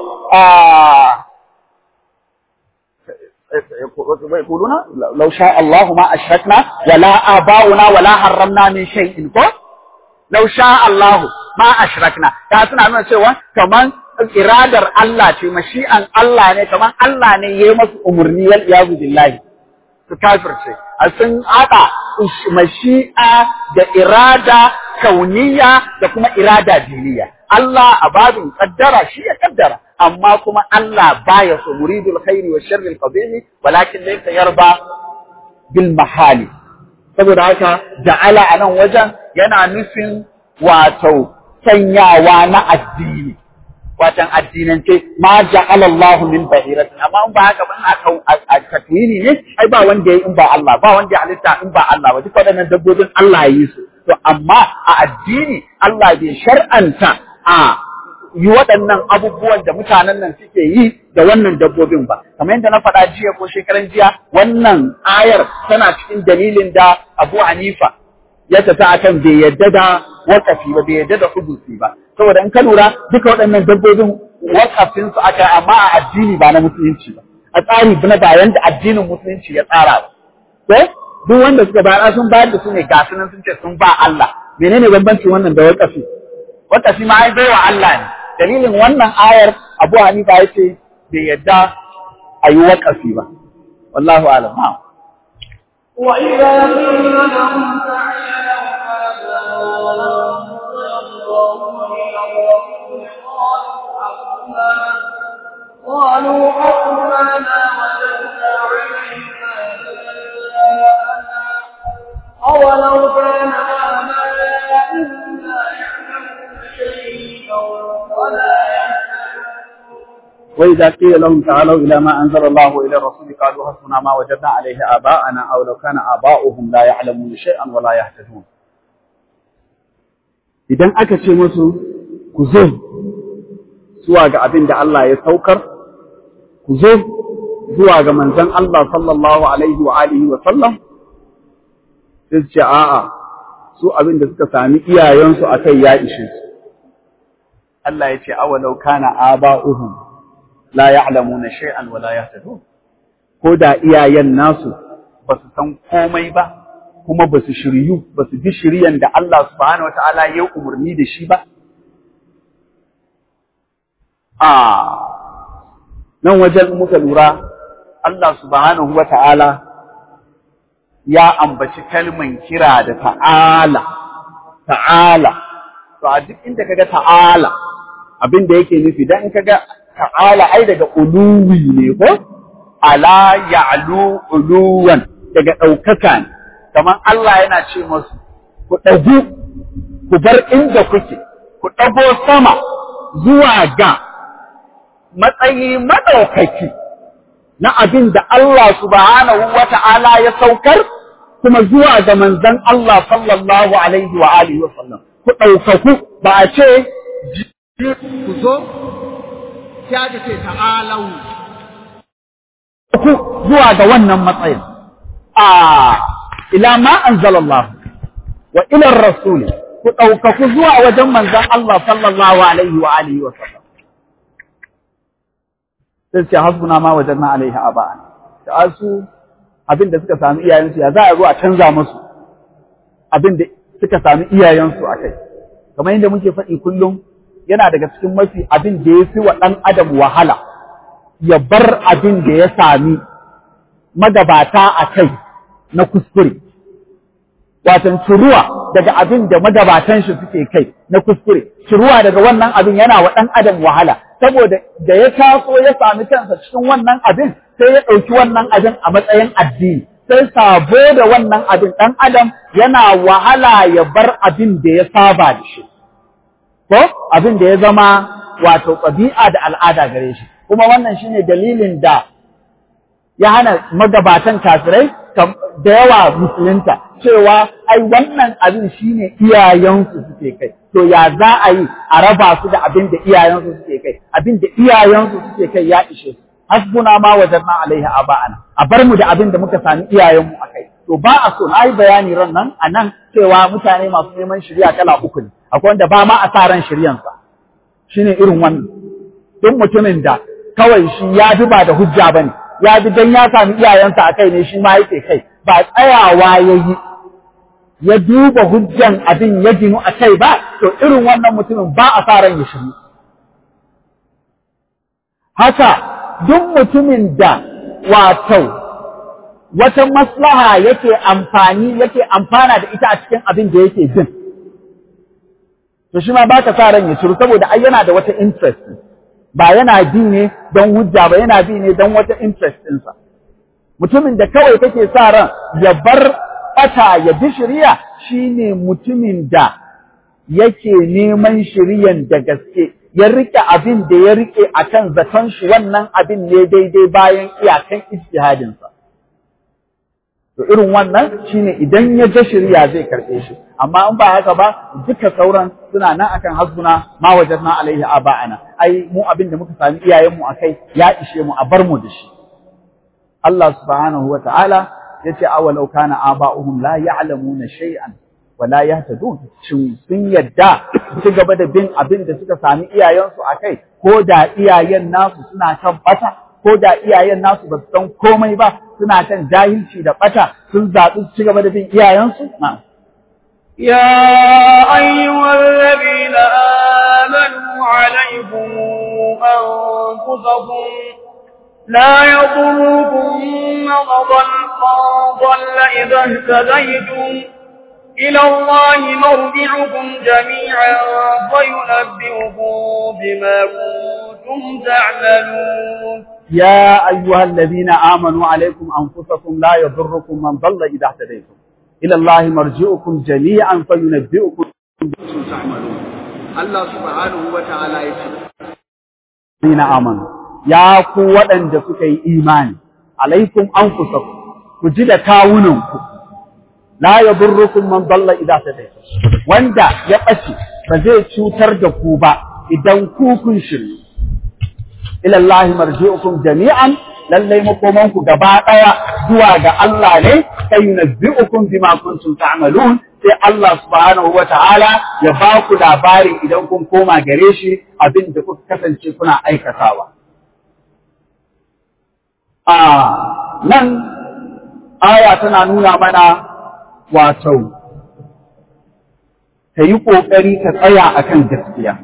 يقولون لو شاء الله ما أشركنا ولا آباؤنا ولا حرمنا من شيء ko لو شاء الله ما أشركنا ta suna nuna cewa kaman iradar Allah ce mashi'an Allah ne kaman Allah ne yayi masu umurni wal iyazu billahi su kafirce a sun haɗa mashi'a da irada kauniya da kuma irada diniya Allah a babin kaddara shi ya kaddara amma kuma Allah baya so muridul khairi wa sharril qabili walakin laysa yarba bil mahali saboda haka ja'ala anan wajen yana nufin wato sanyawa na addini watan addinance ma ja'ala Allah min bahiratin amma in ba haka ba a takwini ne ai ba wanda ya in ba Allah ba wanda ya halitta in ba Allah ba duk waɗannan dabbobin Allah ya yi su to amma a addini Allah bai shar'anta a yi waɗannan abubuwan da mutanen nan suke yi da wannan dabbobin ba kamar yadda na faɗa jiya ko shekaran jiya wannan ayar tana cikin dalilin da Abu Hanifa ya tafi akan bai yadda da wakafi ba bai yadda da hudusi ba saboda in ka lura duka waɗannan dabbobin wakafin su aka amma a addini ba na musulunci ba a tsari na bayan da addinin musulunci ya tsara ba ko duk wanda suka bayar sun bayar da su ne ga sunan sun ce sun ba Allah menene bambancin wannan da wakafi wakafi ma ai baiwa Allah ne dalilin wannan ayar Abu Hanifa ya ce bai yadda a yi wakafi ba wallahu alam وإذا قيل لهم تعالوا ماذا أنزل الله إلى الرسول قالوا حقنا قالوا حقنا ما وجدنا عليه آباءنا أولو كان آباؤهم لا يعلمون شيئا ولا يهتدون وإذا قيل لهم تعالوا إلى ما أنزل الله إلى الرسول قالوا حسبنا ما وجدنا عليه آباءنا أو لو كان آباؤهم لا يعلمون شيئا ولا يهتدون idan aka ce musu ku zo zuwa ga abin da Allah ya saukar ku zo zuwa ga manzon Allah sallallahu alaihi wa alihi wa sallam sai su ce a'a su abin da suka sami iyayensu akai ya ishe su Allah ya ce awalau kana aba'uhum la ya'lamuna shay'an wa la yahtadun ko da iyayen nasu ba su san komai ba kuma ba su shiryu ba su bi shiryan da Allah subhanahu wataala ya umarni da shi ba a nan wajen muka lura Allah subhanahu wataala ya ambaci kalman kira da ta'ala ta'ala to a duk inda kaga ta'ala abin da yake nufi dan in kaga ta'ala ai daga uluwi ne ko ala ya'lu uluwan daga ɗaukaka ne kamar Allah yana ce masu ku ɗagu ku bar inda kuke ku ɗago sama zuwa ga matsayi maɗaukaki na abin da Allah subhanahu wa ta'ala ya saukar kuma zuwa ga manzon Allah sallallahu alaihi wa alihi wa sallam ku ɗaukaku ba a ce ku zo sai aka ce ta'alau ku zuwa ga wannan matsayin a ila ma anzalallah wa ila rasul ku ɗaukaku zuwa wajen manzon Allah sallallahu alaihi wa alihi wa sallam sai ce hasbuna ma wajanna alaihi aba'an da su abin da suka sami iyayensu ya za a zo a canza musu abin da suka sami iyayensu a kai kamar yadda muke faɗi kullum yana daga cikin mafi abin da ya fi wa ɗan adam wahala ya bar abin da ya sami magabata a kai na kuskure watan ciruwa daga abin da magabatan shi suke kai na kuskure ciruwa daga wannan abin yana wa ɗan adam wahala saboda da ya taso ya sami kansa cikin wannan abin sai ya ɗauki wannan abin a matsayin addini sai sabo da wannan abin ɗan adam yana wahala ya bar abin da ya saba da shi ko abin da ya zama wato ɗabi'a da al'ada gare shi kuma wannan shine dalilin da ya hana magabatan kafirai da yawa musulunta cewa ai wannan abin shine iyayensu suke kai to ya za a yi a raba su da abin da iyayensu suke kai abin da iyayensu suke kai ya ishe su hasbuna ma wajanna alaiha aba'ana a bar mu da abin da muka sami iyayenmu a kai to ba a so na yi bayani ran nan a nan cewa mutane masu neman shirya kala uku ne akwai wanda ba ma a sa ran shiryansa shine irin wannan duk mutumin da kawai shi ya bi ba da hujja bane ya bi dan ya sami iyayensa a kai ne shi ma yake kai ba tsayawa ya yi ya duba hujjan abin ya ginu a kai ba to irin wannan mutumin ba a sa ran ya shiru haka duk mutumin da wato wata maslaha yake amfani yake amfana da ita a cikin abin da yake jin to shi ma ba ka sa ran ya shiru saboda ai yana da wata interest ba yana bi ne don hujja ba yana bi ne don wata interest ɗinsa mutumin da kawai kake sa ran ya bar ɓata ya bi shirya shine mutumin da yake neman shiryan da gaske ya rike abin da ya rike akan zaton shi wannan abin ne daidai bayan iyakan ijtihadinsa to to irin wannan shine idan ya ga shirya zai karɓe shi amma in ba haka ba duka sauran suna nan akan hasbuna ma wajadna alaihi aba'ana ai mu abin da muka sami iyayen mu akai ya ishe mu a bar mu da shi Allah subhanahu wa ta'ala yace awalau kana aba'uhum la ya'lamuna shay'an wa la yahtadun shin sun yadda su gaba da bin abin da suka sami iyayensu akai ko da iyayen nasu suna kan bata ko da iyayen nasu ba su san komai ba suna kan jahilci da bata sun zaɓi su ci gaba da bin iyayensu na'am يا أيها الذين آمنوا عليكم أنفسكم لا يضركم من ضل إذا اهتديتم إلى الله مرجعكم جميعا فينبئكم بما كنتم تعملون يا أيها الذين آمنوا عليكم أنفسكم لا يضركم من ضل إذا اهتديتم إلى الله مرجعكم جميعا فينبئكم بما تعملون الله سبحانه وتعالى يقول الذين آمنوا يا قوة أن سكي إيمان عليكم أنفسكم كجد كاونكم لا يضركم من ضل إذا اهتديتم wanda ya ɓace ba zai cutar da ku ba idan ku kun shiryu ila Allah marji'ukum jami'an lallai makomanku gaba ɗaya zuwa ga Allah ne sai yunabbi'ukum bima kuntum ta'malun sai Allah subhanahu wa ta'ala ya ba ku labari idan kun koma gare shi abin da kuka kasance kuna aikatawa a nan aya tana nuna mana wato ka yi ƙoƙari ka tsaya akan gaskiya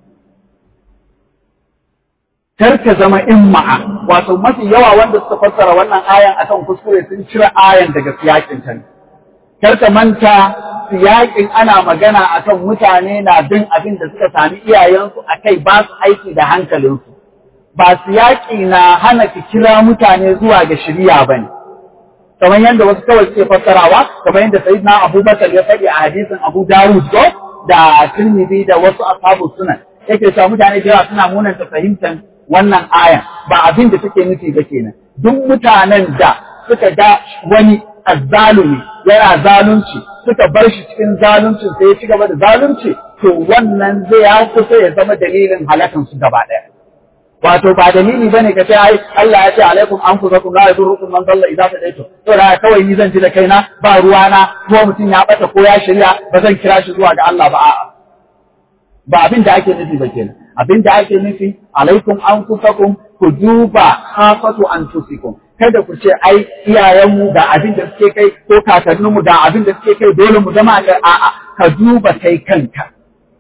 kar ka zama imma'a wato mafi yawa wanda suka fassara wannan ayan akan kuskure sun cire ayan daga siyakin ta kar ka manta siyakin ana magana akan mutane na bin abin da suka sami iyayensu akai ba su aiki da hankalinsu ba siyaki na hana ki kira mutane zuwa ga shiriya bane kamar yadda wasu kawai suke fassarawa kamar yadda sayyidina Abubakar ya faɗi a hadisin Abu Dawud ko da Tirmidhi da wasu ashabu sunan yake cewa mutane da yawa suna munanta fahimtar wannan aya ba abin da take nufi ba kenan duk mutanen da suka ga wani azzalumi yana zalunci suka bar shi cikin zalunci sai ya ci gaba da zalunci to wannan zai ya kusa ya zama dalilin halakan su gaba ɗaya wato ba dalili bane ka ce ai Allah ya ce alaikum anfusakum la yadurrukum man dalla idza tadaytum to da kawai ni zan ji da kaina ba ruwana ko mutum ya bata ko ya shirya ba zan kira shi zuwa ga Allah ba a'a ba abin da ake nufi ba kenan abin da ake nufi alaikum anfusakum ku duba khafatu anfusikum kada ku ce ai iyayenmu da abin da suke kai ko kakanninmu da abin da suke kai dole mu zama ga a'a ka duba kai kanka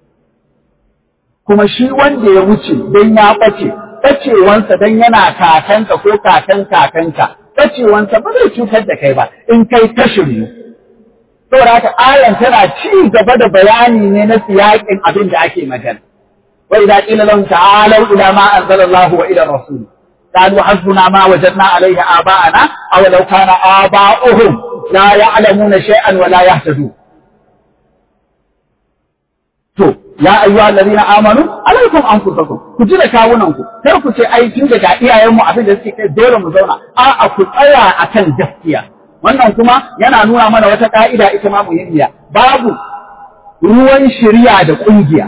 kuma shi wanda ya wuce dan ya bace bacewansa dan yana kakanka ko kakan kakanka bacewansa ba zai cutar da kai ba in kai ta shiryu saboda haka ayan tana ci gaba da bayani ne na siyakin abin da ake magana وإذا قيل لهم تعالوا إلى ما أنزل الله وإلى الرسول قالوا حسبنا ما وجدنا عليه آباءنا أو لو كان آباؤهم لا يعلمون شيئا ولا يهتدون to ya ayyuha alladhina amanu alaikum anfusakum ku ji da kawunanku kar ku ce ai tun daga iyayenmu abin da suke kai dole mu zauna a'a ku tsaya akan gaskiya wannan kuma yana nuna mana wata ka'ida ita ma muhimmiya babu ruwan shari'a da kungiya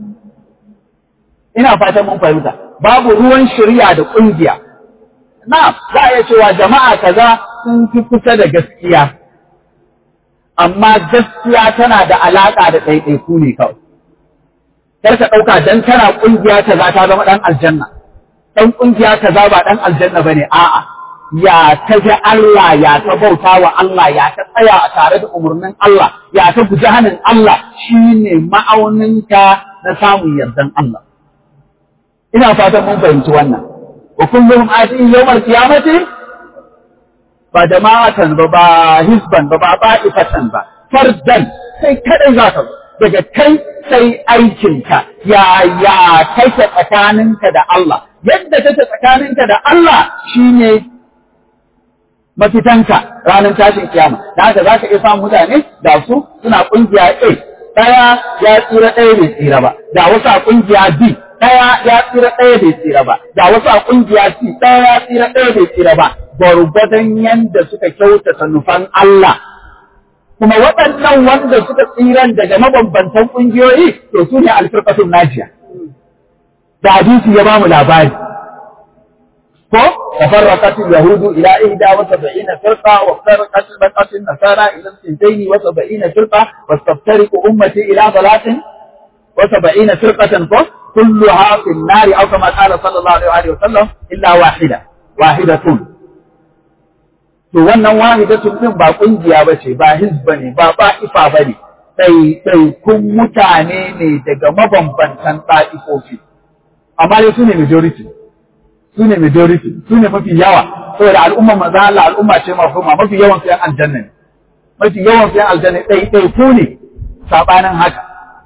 ina fatan mun fahimta babu ruwan shari'a da kungiya na za a iya cewa jama'a kaza sun fi kusa da gaskiya amma gaskiya tana da alaka da ɗaiɗaiku ne kawai kar ka ɗauka dan tana kungiya kaza ta zama ɗan aljanna ɗan kungiya kaza ba ɗan aljanna bane a'a ya ta ji Allah ya ta bauta wa Allah ya ta tsaya a tare da umarnin Allah ya ta guji hannun Allah shine ma'auninka na samun yardan Allah ina fatan mun fahimci wannan wa kulluhum atin yawmal qiyamati ba jama'atan ba ba hisban ba ba ba'ifatan ba fardan sai kadai za ka daga kai sai aikinka ya ya kake tsakaninka da Allah yadda kake tsakaninka da Allah shine mafitanka ranar tashin kiyama da haka za ka iya samun mutane da su suna kungiya A ɗaya ya tsira ɗaya bai tsira ba da wasu a kungiya B ɗaya ya tsira ɗaya bai tsira ba da wasu a kungiya C ɗaya ya tsira ɗaya bai tsira ba gwargwadon yanda suka kyautata nufan Allah kuma waɗannan wanda suka tsiran daga mabambantan ƙungiyoyi to su ne alfirqatul najiya da hadisi ya ba mu labari ko tafarraqat yahudu ila ihda wa sab'ina firqa wa farqat baqat nasara ila sintayn wa sab'ina firqa wa taftariqu ummati ila salatin wa sab'ina firqatan ko kulluha fi an-nar aw kama qala sallallahu alaihi wa sallam illa wahida wahidatun to wannan wahidatun din ba kungiya bace ba hizba ne ba ba'ifa bane sai sai kun mutane ne daga mabambantan ta'ifofi amma dai su ne majority su ne majority su ne mafi yawa saboda al'umma maza Allah al'umma ce mafhuma mafi yawan su yan aljanna ne mafi yawan su yan aljanna dai dai ku ne sabanin haka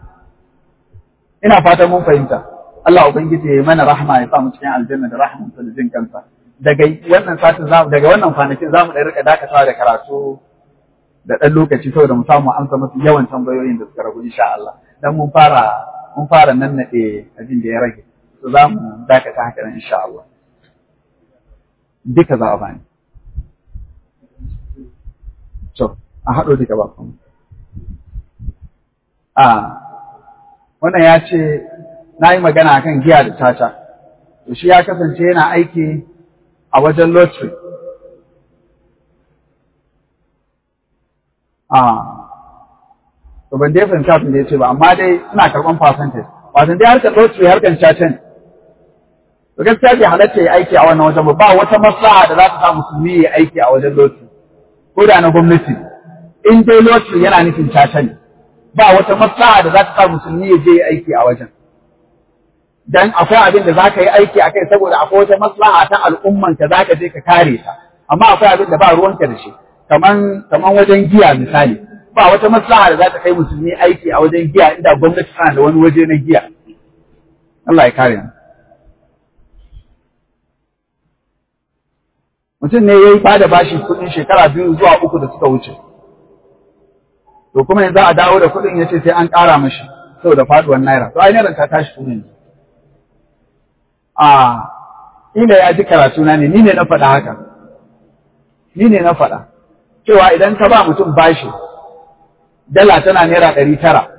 ina fatan mun fahimta Allah ubangiji ya mana rahma ya sa mu cikin aljanna da rahman sa da jin kansa daga wannan satin zamu daga wannan kwanakin zamu da rika dakatawa da karatu da dan lokaci saboda mu samu amsa mafi yawan tambayoyin da suka ragu insha Allah dan mun fara mun fara nannade abin da ya rage to za mu dakata haka nan insha Allah duka za a bani to a haɗo duka ba kuma a wannan ya ce na yi magana akan giya da caca to shi ya kasance yana aiki a wajen lottery a to ban dai fahimta abin da ya ce ba amma dai suna karɓan percentage wato dai harkar lottery harkar caca ne to gaskiya bai halatta ya aiki a wannan wajen ba ba wata maslaha da za ta sa musulmi ya aiki a wajen lottery ko da na gwamnati in dai lottery yana nufin caca ne ba wata maslaha da za ta sa musulmi ya je ya aiki a wajen dan akwai abin da za ka yi aiki a kai saboda akwai wata maslaha ta al'umman ka za ka je ka kare ta amma akwai abin da ba ruwanka da shi kaman kaman wajen giya misali ba wata maslaha da za ta kai musulmi aiki a wajen giya inda gwamnati tana da wani waje na giya Allah ya kare mu mutum ne ya yi bada bashi kuɗin shekara biyu zuwa uku da suka wuce to kuma yanzu a dawo da kuɗin ya ce sai an ƙara mashi saboda faɗuwar naira to ai naira ta tashi tun yanzu a ila ya ji karatu na ne ni ne na faɗa haka ni ne na faɗa cewa idan ka ba mutum bashi dala tana naira ɗari tara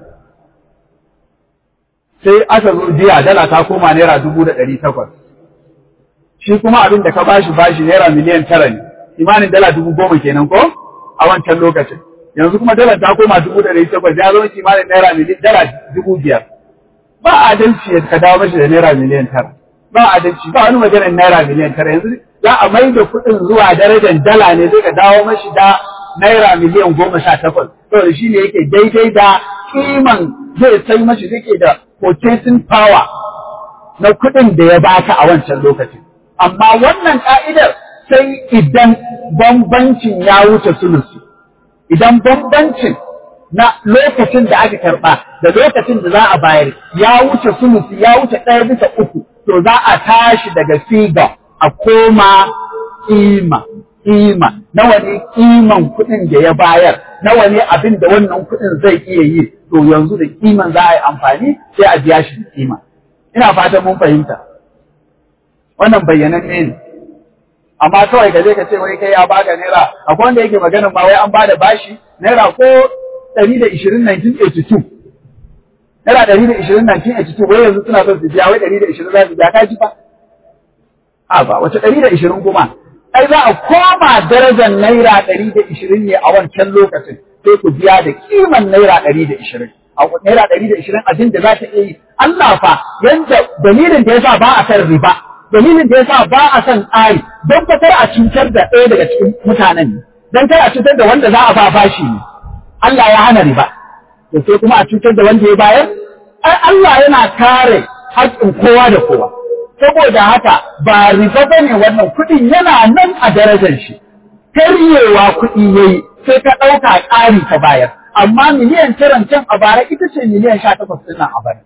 sai aka zo jiya dala ta koma naira dubu da ɗari takwas shi kuma abin da ka bashi bashi naira miliyan tara ne imanin dala dubu goma kenan ko a wancan lokacin yanzu kuma dala ta koma dubu da ɗari takwas ya zama kimanin naira miliyan dala dubu biyar ba adalci ka dawo mashi da naira miliyan tara ba adalci ba wani maganar naira miliyan tara yanzu za a mai da kuɗin zuwa darajar dala ne zai ka dawo mashi da naira miliyan goma sha takwas saboda shi ne yake daidai da kiman zai sai mashi zai da purchasing power na kuɗin da ya baka a wancan lokacin amma wannan ka'idar sai idan bambancin ya wuce sulusi idan bambancin na lokacin da aka karɓa da lokacin da za a bayar ya wuce sulusi ya wuce ɗaya bisa uku to za a tashi daga siga a koma kima kima nawa ne kiman kuɗin da ya bayar nawa ne abin da wannan kuɗin zai iya yi to yanzu da kiman za a yi amfani sai a biya shi da kima ina fatan mun fahimta wannan bayyananne ne amma kawai ka je ka ce wai kai ya baka naira akwai wanda yake maganin ma wai an bada bashi naira ko 120 1982 naira 120 1982 wai yanzu suna son su biya wai 120 za su biya ka ji fa a ba wace 120 kuma ai za a koma darajar naira 120 ne a wancan lokacin sai ku biya da kiman naira 120 a naira 120 abin da za ta iya yi Allah fa yanda dalilin da yasa ba a san riba dalilin da yasa ba a son tsari don fatar a cutar da ɗaya daga cikin mutanen ne don kar a cutar da wanda za a ba bashi ne Allah ya hana riba to sai kuma a cutar da wanda ya bayar ai Allah yana kare haƙƙin kowa da kowa saboda haka ba riba bane wannan kuɗin yana nan a darajar shi karyewa kuɗi yayi sai ka ɗauka ƙari ka bayar amma miliyan taran can a bara ita ce miliyan sha takwas ɗin a bara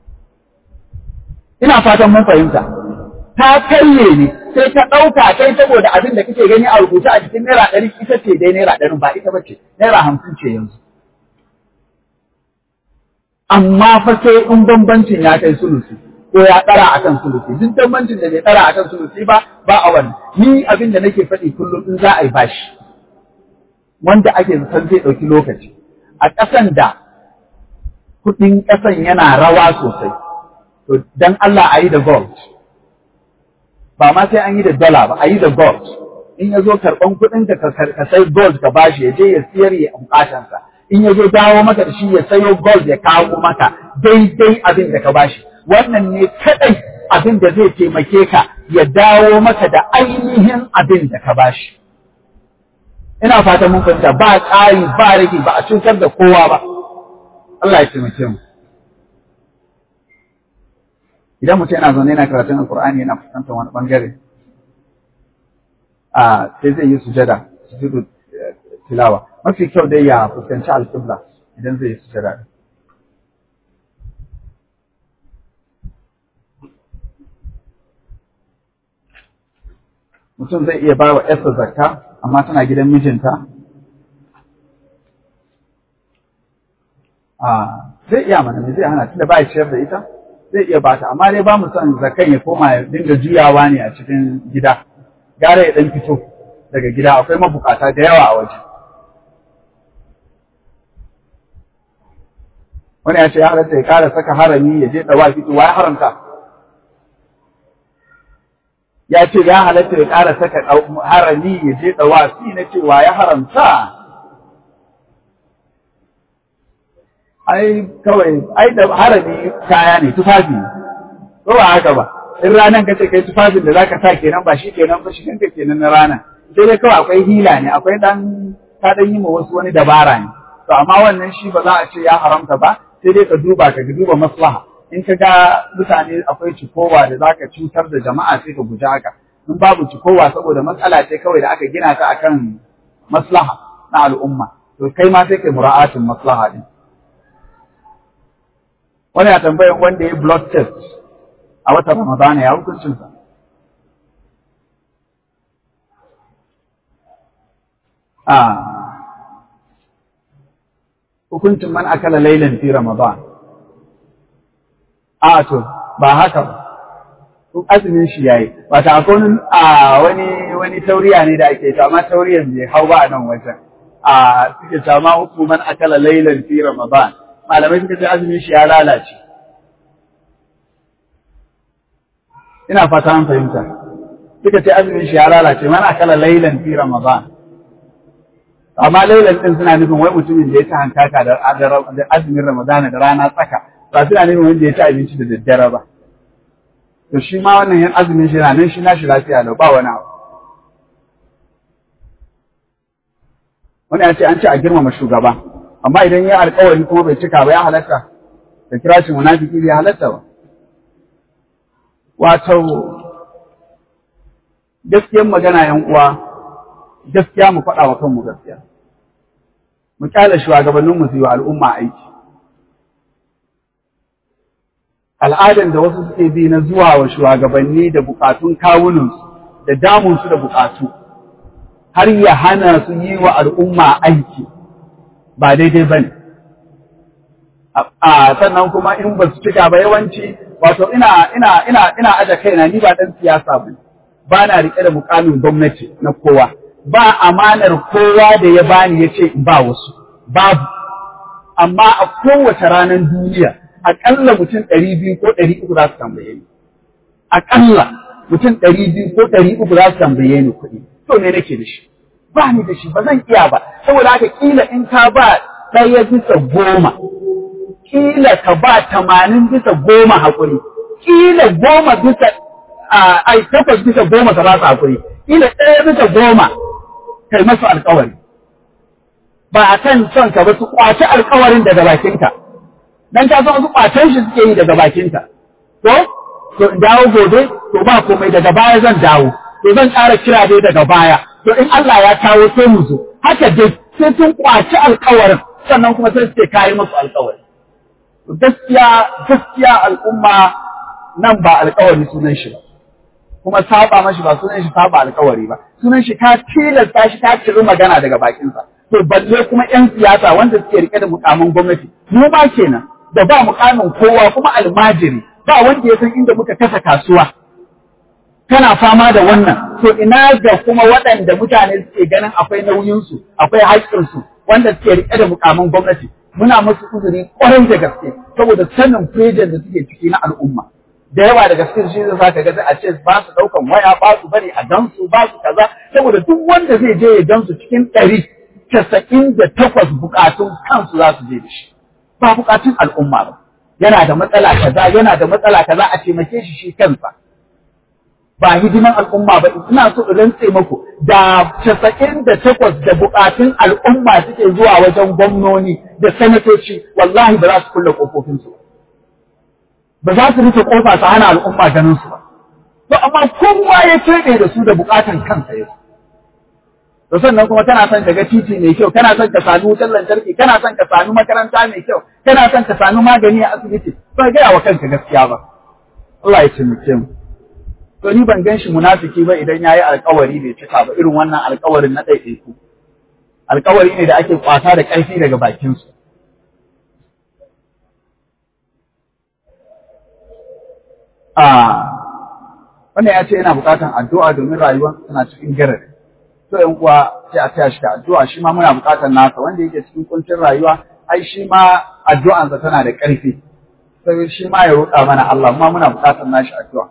ina fatan mun fahimta ta karye ne sai ka ɗauka kai saboda abin da kake gani a rubuce a cikin naira ɗari ita ce dai naira ɗarin ba ita bace naira hamsin ce yanzu. Amma fa sai in bambancin ya kai sulusi ko ya ɗara akan sulusi duk bambancin da bai ɗara akan sulusi ba ba a wannan ni abin da nake faɗi kullum in za a yi bashi wanda ake zaton zai ɗauki lokaci a ƙasan da kuɗin ƙasan yana rawa sosai to dan Allah a yi da gold ba ma sai an yi da dala ba a yi da gold in ya zo karɓan kuɗin ka ka sai gold ka bashi ya je ya siyar ya bukatansa in ya zo dawo maka da shi ya sayo gold ya kawo maka daidai abin da ka bashi wannan ne kaɗai abin da zai taimake ka ya dawo maka da ainihin abin da ka bashi ina fatan mun fahimta ba ƙari ba rage ba a cutar da kowa ba Allah ya taimake mu idan mutum yana zaune yana karatun alkur'ani yana fuskantar wani bangare a sai zai yi sujada sujudu tilawa mafi kyau dai ya fuskanci alƙibla idan zai yi sujada mutum zai iya ba wa ‘yarsa zakka amma tana gidan mijinta a zai iya mana me zai hana tunda ba ya ciyar da ita zai iya bata amma dai ba mu son zakan ya koma ya dinga juyawa ne a cikin gida gara ya dan fito daga gida akwai mabukata da yawa a waje wani ya ce ya halatta ya kara saka harami ya je dawa fito wa ya haramta ya ce ya halatta ya kara saka harami ya je dawa fi na ce wa ya haramta ai kawai ai da harami kaya ne tufafi ko ba haka ba in ranan ka ce kai tufafin da zaka sa kenan ba shi kenan ba shi kanka kenan na rana sai dai kawai akwai hila ne akwai dan ka dan yi ma wasu wani dabara ne to amma wannan shi ba za a ce ya haramta ba sai dai ka duba ka duba maslaha in ka ga mutane akwai cikowa da zaka cutar da jama'a sai ka guji haka in babu cikowa saboda matsala ce kawai da aka gina ta akan maslaha na al'umma to kai ma sai kai mura'atin maslaha din wani ya tambayan wanda ya blood test a watan Ramadana ya hukuncinsa. A hukuncin man akala lailan fi Ramadan. A to, ba haka ba. Azumin shi yayi. Wata akwai wani wani tauriya ne da ake ta, amma tauriyan bai hau ba a nan wajen. A suke ta ma hukuman akala lailan fi Ramadan. malamai suka ce azumin shi ya lalace. Ina fata an fahimta. Suka ce azumin shi ya lalace mana kala lailan fi Ramadan. Amma lailan din suna nufin wai mutumin da ya ci hankaka da azumin Ramadana da rana tsaka ba suna nufin wanda ya ci abinci da daddare ba. To shi ma wannan yan azumin shi na nan shi nashi lafiya lau ba wani abu. Wani ya ce an ce a girmama shugaba. amma idan ya alkawari kuma bai cika ba ya halatta da kira shi munafiki bai halatta ba wato gaskiyar magana yan uwa gaskiya mu faɗa wa kanmu gaskiya mu kyale shugabannin mu su yi wa al'umma aiki al'adan da wasu suke bi na zuwa wa shugabanni da bukatun kawunansu da damunsu da bukatu har ya hana su yi wa al'umma aiki ba daidai ba ne. A sannan kuma in ba su cika ba yawanci, wato ina ina ina ina aje kaina ni ba dan siyasa ba ba na riƙe da mukamin gwamnati na kowa. Ba amanar kowa da ya bani ya ce in ba wasu, babu. Amma a kowace ranar duniya, aƙalla mutum ɗari biyu ko ɗari uku za su tambaye ni. Aƙalla mutum ɗari biyu ko ɗari uku za su tambaye ni kuɗi. To me nake da shi? ba ni da shi ba zan iya ba saboda haka kila in ka ba ɗaya bisa goma kila ka ba tamanin bisa goma haƙuri kila goma bisa ai takwas bisa goma ka ba su haƙuri kila ɗaya bisa goma kai masu alƙawari ba a kan son ka ba su ƙwaci alƙawarin daga bakinka dan ka san wasu ƙwacen shi suke yi daga bakinka to to in dawo gobe to ba komai daga baya zan dawo to zan ƙara kira dai daga baya to in Allah ya kawo sai mu zo haka dai sai sun kwaci alkawarin sannan kuma sai suke kayi musu alkawari gaskiya gaskiya al'umma nan ba alkawari sunan shi ba kuma saba mashi ba sunan shi saba alkawari ba sunan shi ka tilasta shi ka ciri magana daga bakinsa to balle kuma yan siyasa wanda suke rike da mukamin gwamnati mu ma kenan da ba mukamin kowa kuma almajiri ba wanda ya san inda muka kasa kasuwa kana fama da wannan to ina ga kuma waɗanda mutane suke ganin akwai nauyinsu akwai haƙƙinsu wanda suke riƙe da mukamin gwamnati muna musu uzuri ƙwarai da gaske saboda sanin frejan da suke ciki na al'umma da yawa daga cikin shi zai saka ga a ce ba su ɗaukan waya ba su bari a gansu ba su kaza saboda duk wanda zai je ya gansu cikin ɗari casa'in da takwas bukatun kansu za su je da shi ba bukatun al'umma ba yana da matsala kaza yana da matsala kaza a taimake shi shi kansa ba hidiman al'umma ba ina so in rantse muku da casa'in da takwas da bukatun al'umma suke zuwa wajen gwamnoni da sanatoci wallahi ba za su kulle kofofinsu ba za su rufe kofa su hana al'umma ganin su ba to amma kowa ya keɓe da su da bukatan kansa ya to sannan kuma kana son ka ga titi mai kyau kana son ka sami wutar lantarki kana son ka sami makaranta mai kyau kana son ka sami magani a asibiti ba gaya wa kanka gaskiya ba Allah ya taimake mu to ni ban gan shi munafiki ba idan yayi alkawari bai cika ba irin wannan alkawarin na ɗaiɗaiku alkawari ne da ake kwata da ƙarfi daga bakinsu a wannan ya ce yana buƙatar addu'a domin rayuwa tana cikin garari to yan uwa sai a taya shi da addu'a shi ma muna buƙatar nasa wanda yake cikin kuncin rayuwa ai shi ma addu'ansa tana da ƙarfi sai shi ma ya roƙa mana Allah ma muna buƙatar nashi addu'a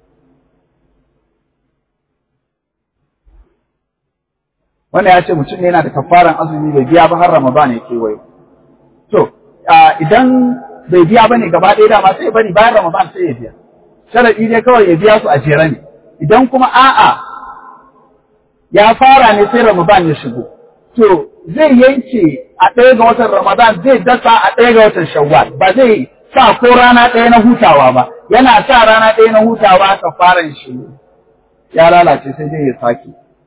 wanda ya ce mutum ne yana da kafaran azumi bai biya ba har Ramadan ya kewayo. To, idan bai biya ba ne gaba ɗaya dama sai ya bari bayan Ramadan sai ya biya. Sharaɗi ne kawai ya biya su a jere ne. Idan kuma a'a ya fara ne sai Ramadan ya shigo. To, zai yanke a ɗaya ga watan Ramadan zai dasa a ɗaya ga watan Shawwal ba zai sa ko rana ɗaya na hutawa ba. Yana sa rana ɗaya na hutawa kafaran shi ya lalace sai dai ya sake.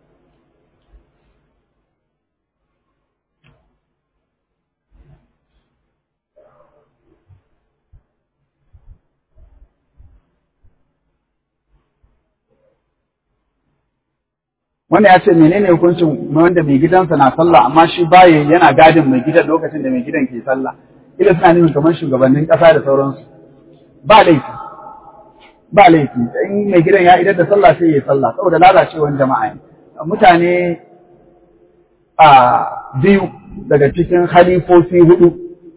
wanda ya ce menene hukuncin wanda mai gidansa na sallah amma shi baye yana gadin mai gidan lokacin da mai gidan ke sallah ila suna nufin kamar shugabannin ƙasa da sauransu ba laifi ba laifi in mai gidan ya idar da sallah sai ya sallah saboda lalacewar jama'a ne mutane a biyu daga cikin halifofi hudu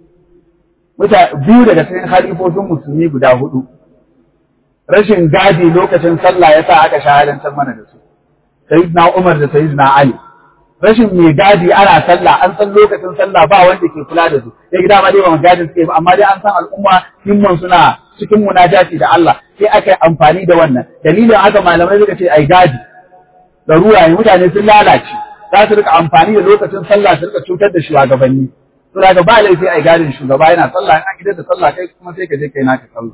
biyu daga cikin halifofin musulmi guda hudu rashin gadi lokacin sallah ya sa aka shahadantar mana da su sayyidina Umar da sayyidina Ali rashin mai gadi ana sallah an san lokacin sallah ba wanda ke kula da su sai gida ma dai ba gadin suke ba amma dai an san al'umma himman suna cikin munajati da Allah sai aka yi amfani da wannan dalilin haka malamai suka ce ai gadi ruwa ne mutane sun lalace za su rika amfani da lokacin sallah su rika cutar da shugabanni to daga ba laifi ai gadin shugaba yana sallah an gidan da sallah kai kuma sai ka je kai naka sallah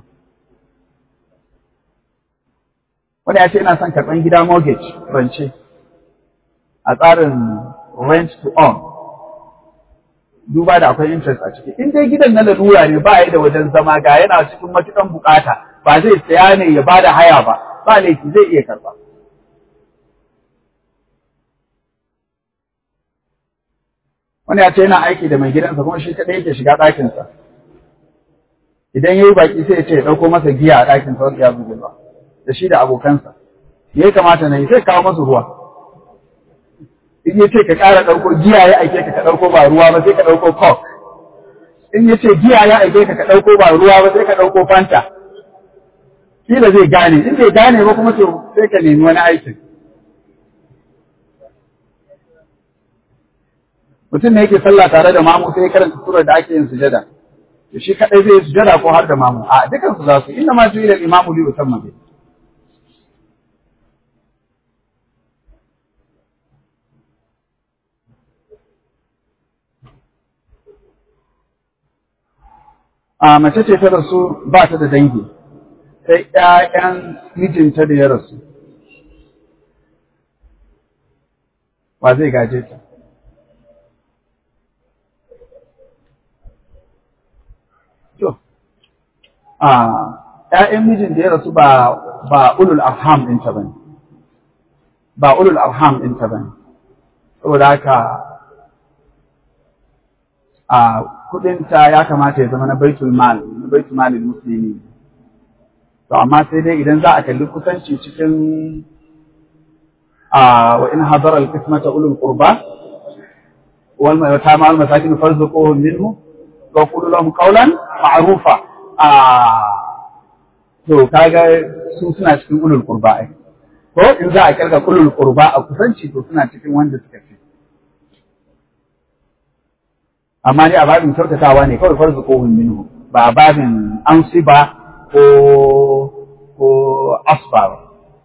wanda ya ce yana son karɓar gida mortgage rance a tsarin rent to own duba da akwai interest a ciki in dai gidan na lalura ne ba ya da wajen zama ga yana cikin matukan bukata ba zai saya ne ya bada haya ba ba laifi zai iya karɓa wanda ya ce yana aiki da mai gidansa kuma shi kaɗai yake shiga ɗakinsa idan ya yi baƙi sai ya ce ya ɗauko masa giya a ɗakinsa wanda ya bugu ba da shi da abokansa ya kamata na yi sai kawo masu ruwa in ya ce ka ƙara ɗauko giya ya aike ka ka ɗauko ba ruwa ba sai ka ɗauko coke in ya ce giya ya aike ka ka ɗauko ba ruwa ba sai ka ɗauko fanta kila zai gane in bai gane ba kuma to sai ka nemi wani aikin mutum ne yake sallah tare da mamu sai ya karanta surar da ake yin sujada to shi kadai zai yi sujada ko har da mamu a dukan su za su inna ma ju'ila al-imamu li yusamma bihi a mace ce ta rasu ba ta da dangi sai ƴaƴan mijinta da ya rasu wa zai gaje ta to a ƴaƴan mijin da ya rasu ba ba ulul arham ɗinta bane ba ulul arham ɗinta bane saboda haka a kudinta ya kamata ya zama na baitul mal na baitul malil muslimi to amma sai dai idan za a kalli kusanci cikin a wa in hadara al-qismata ulul qurba wal yatama wal masakin farzuquhum minhu wa qulu lahum qawlan ma'rufa a to kaga su suna cikin ulul qurba ai ko in za a kirga ulul qurba a kusanci to suna cikin wanda suka fi amma dai a babin kyautatawa ne kawai farzuquhum minhu ba a babin ansiba ko ko asba ba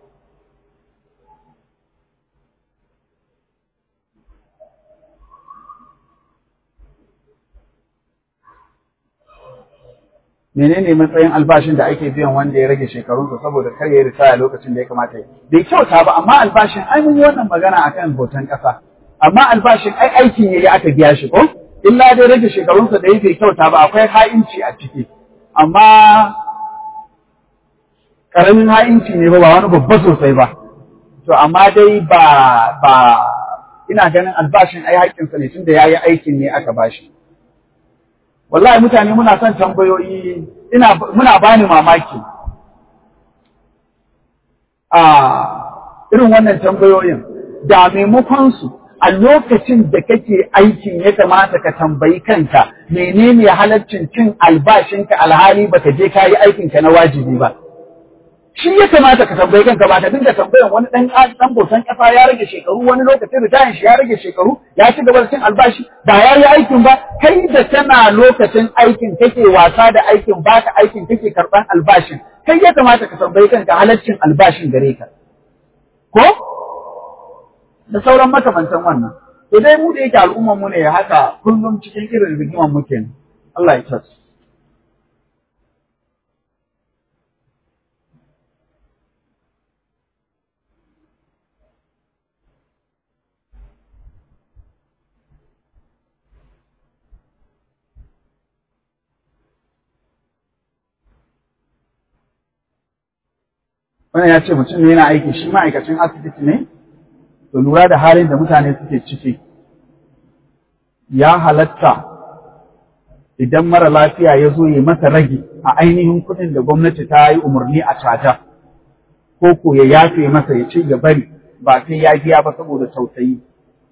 menene matsayin albashin da ake biyan wanda ya rage shekarunsa saboda kar ya ritaya lokacin da ya kamata yi bai kyauta ba amma albashin ai mun yi wannan magana akan hoton ƙasa amma albashin ai aikin yayi aka biya shi ko illa dai rage shekarunsa da ya bai kyauta ba akwai ha'inci a ciki amma karamin ha'inci ne ba ba wani babba sosai ba to amma dai ba ba ina ganin albashin ai haƙƙinsa ne tunda yayi aikin ne aka bashi wallahi mutane muna son tambayoyi ina muna bani mamaki a irin wannan tambayoyin da maimakon su a lokacin da kake aikin ya kamata ka tambayi kanka menene halaccin cin albashinka alhali baka je kayi aikinka na wajibi ba shi ya kamata ka tambayi kanka ba ka dinga tambayan wani dan dan bosan kasa ya rage shekaru wani lokacin ritayin shi ya rage shekaru ya ci gaba da cin albashi ba ya yi aikin ba kai da tana lokacin aikin kake wasa da aikin baka aikin kake karban albashin kai ya kamata ka tambayi kanka halaccin albashin gare ka ko da sauran makamantan wannan to dai mu da yake al'umman mu ne haka kullum cikin irin rigiman muke Allah ya tsare wannan ya ce mutum ne yana aiki shi ma'aikacin asibiti ne to lura da halin da mutane suke ciki ya halatta idan mara lafiya ya zo ya masa rage a ainihin kuɗin da gwamnati ta yi umarni a caja ko ko ya yafe masa ya ce ya bari ba sai ya biya ba saboda tausayi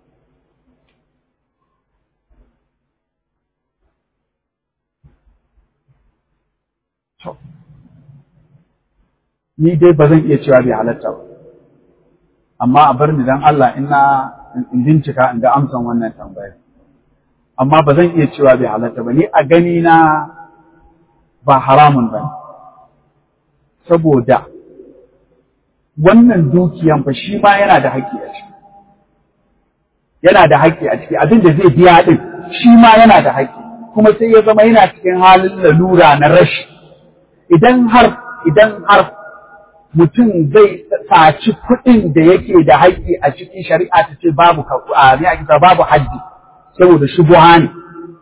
ni dai ba zan iya cewa bai halatta ba amma a bar ni dan Allah ina in bincika in ga amsan wannan tambayar amma ba zan iya cewa bai halatta ba ni a gani na ba haramun ba saboda wannan dukiyan fa shi ma yana da haƙƙi a ciki yana da haƙƙi a ciki abin da zai biya din shi ma yana da haƙƙi kuma sai ya zama yana cikin halin lalura na rashi idan har idan har mutum zai saci kuɗin da yake da haƙƙi a cikin shari'a ta ce babu a babu haddi saboda shubuha ne.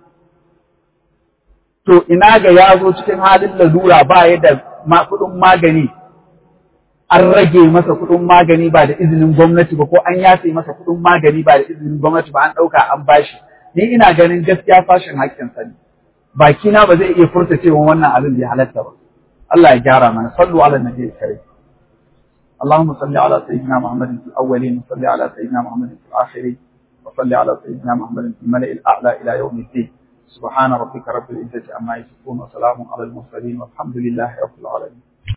To ina ga ya zo cikin halin lalura ba ya da kuɗin magani an rage masa kuɗin magani ba da izinin gwamnati ba ko an yafe masa kuɗin magani ba da izinin gwamnati ba an ɗauka an bashi. Ni ina ganin gaskiya fashin haƙƙinsa ne. Bakina ba zai iya furta cewa wannan abin bai halatta ba. Allah ya gyara mana sallu ala nabi karim. اللهم صل على سيدنا محمد في الأولين وصل على سيدنا محمد في الآخرين وصل على سيدنا محمد في الملأ الأعلى إلى يوم الدين سبحان ربك رب العزة عما يصفون وسلام على المرسلين والحمد لله رب العالمين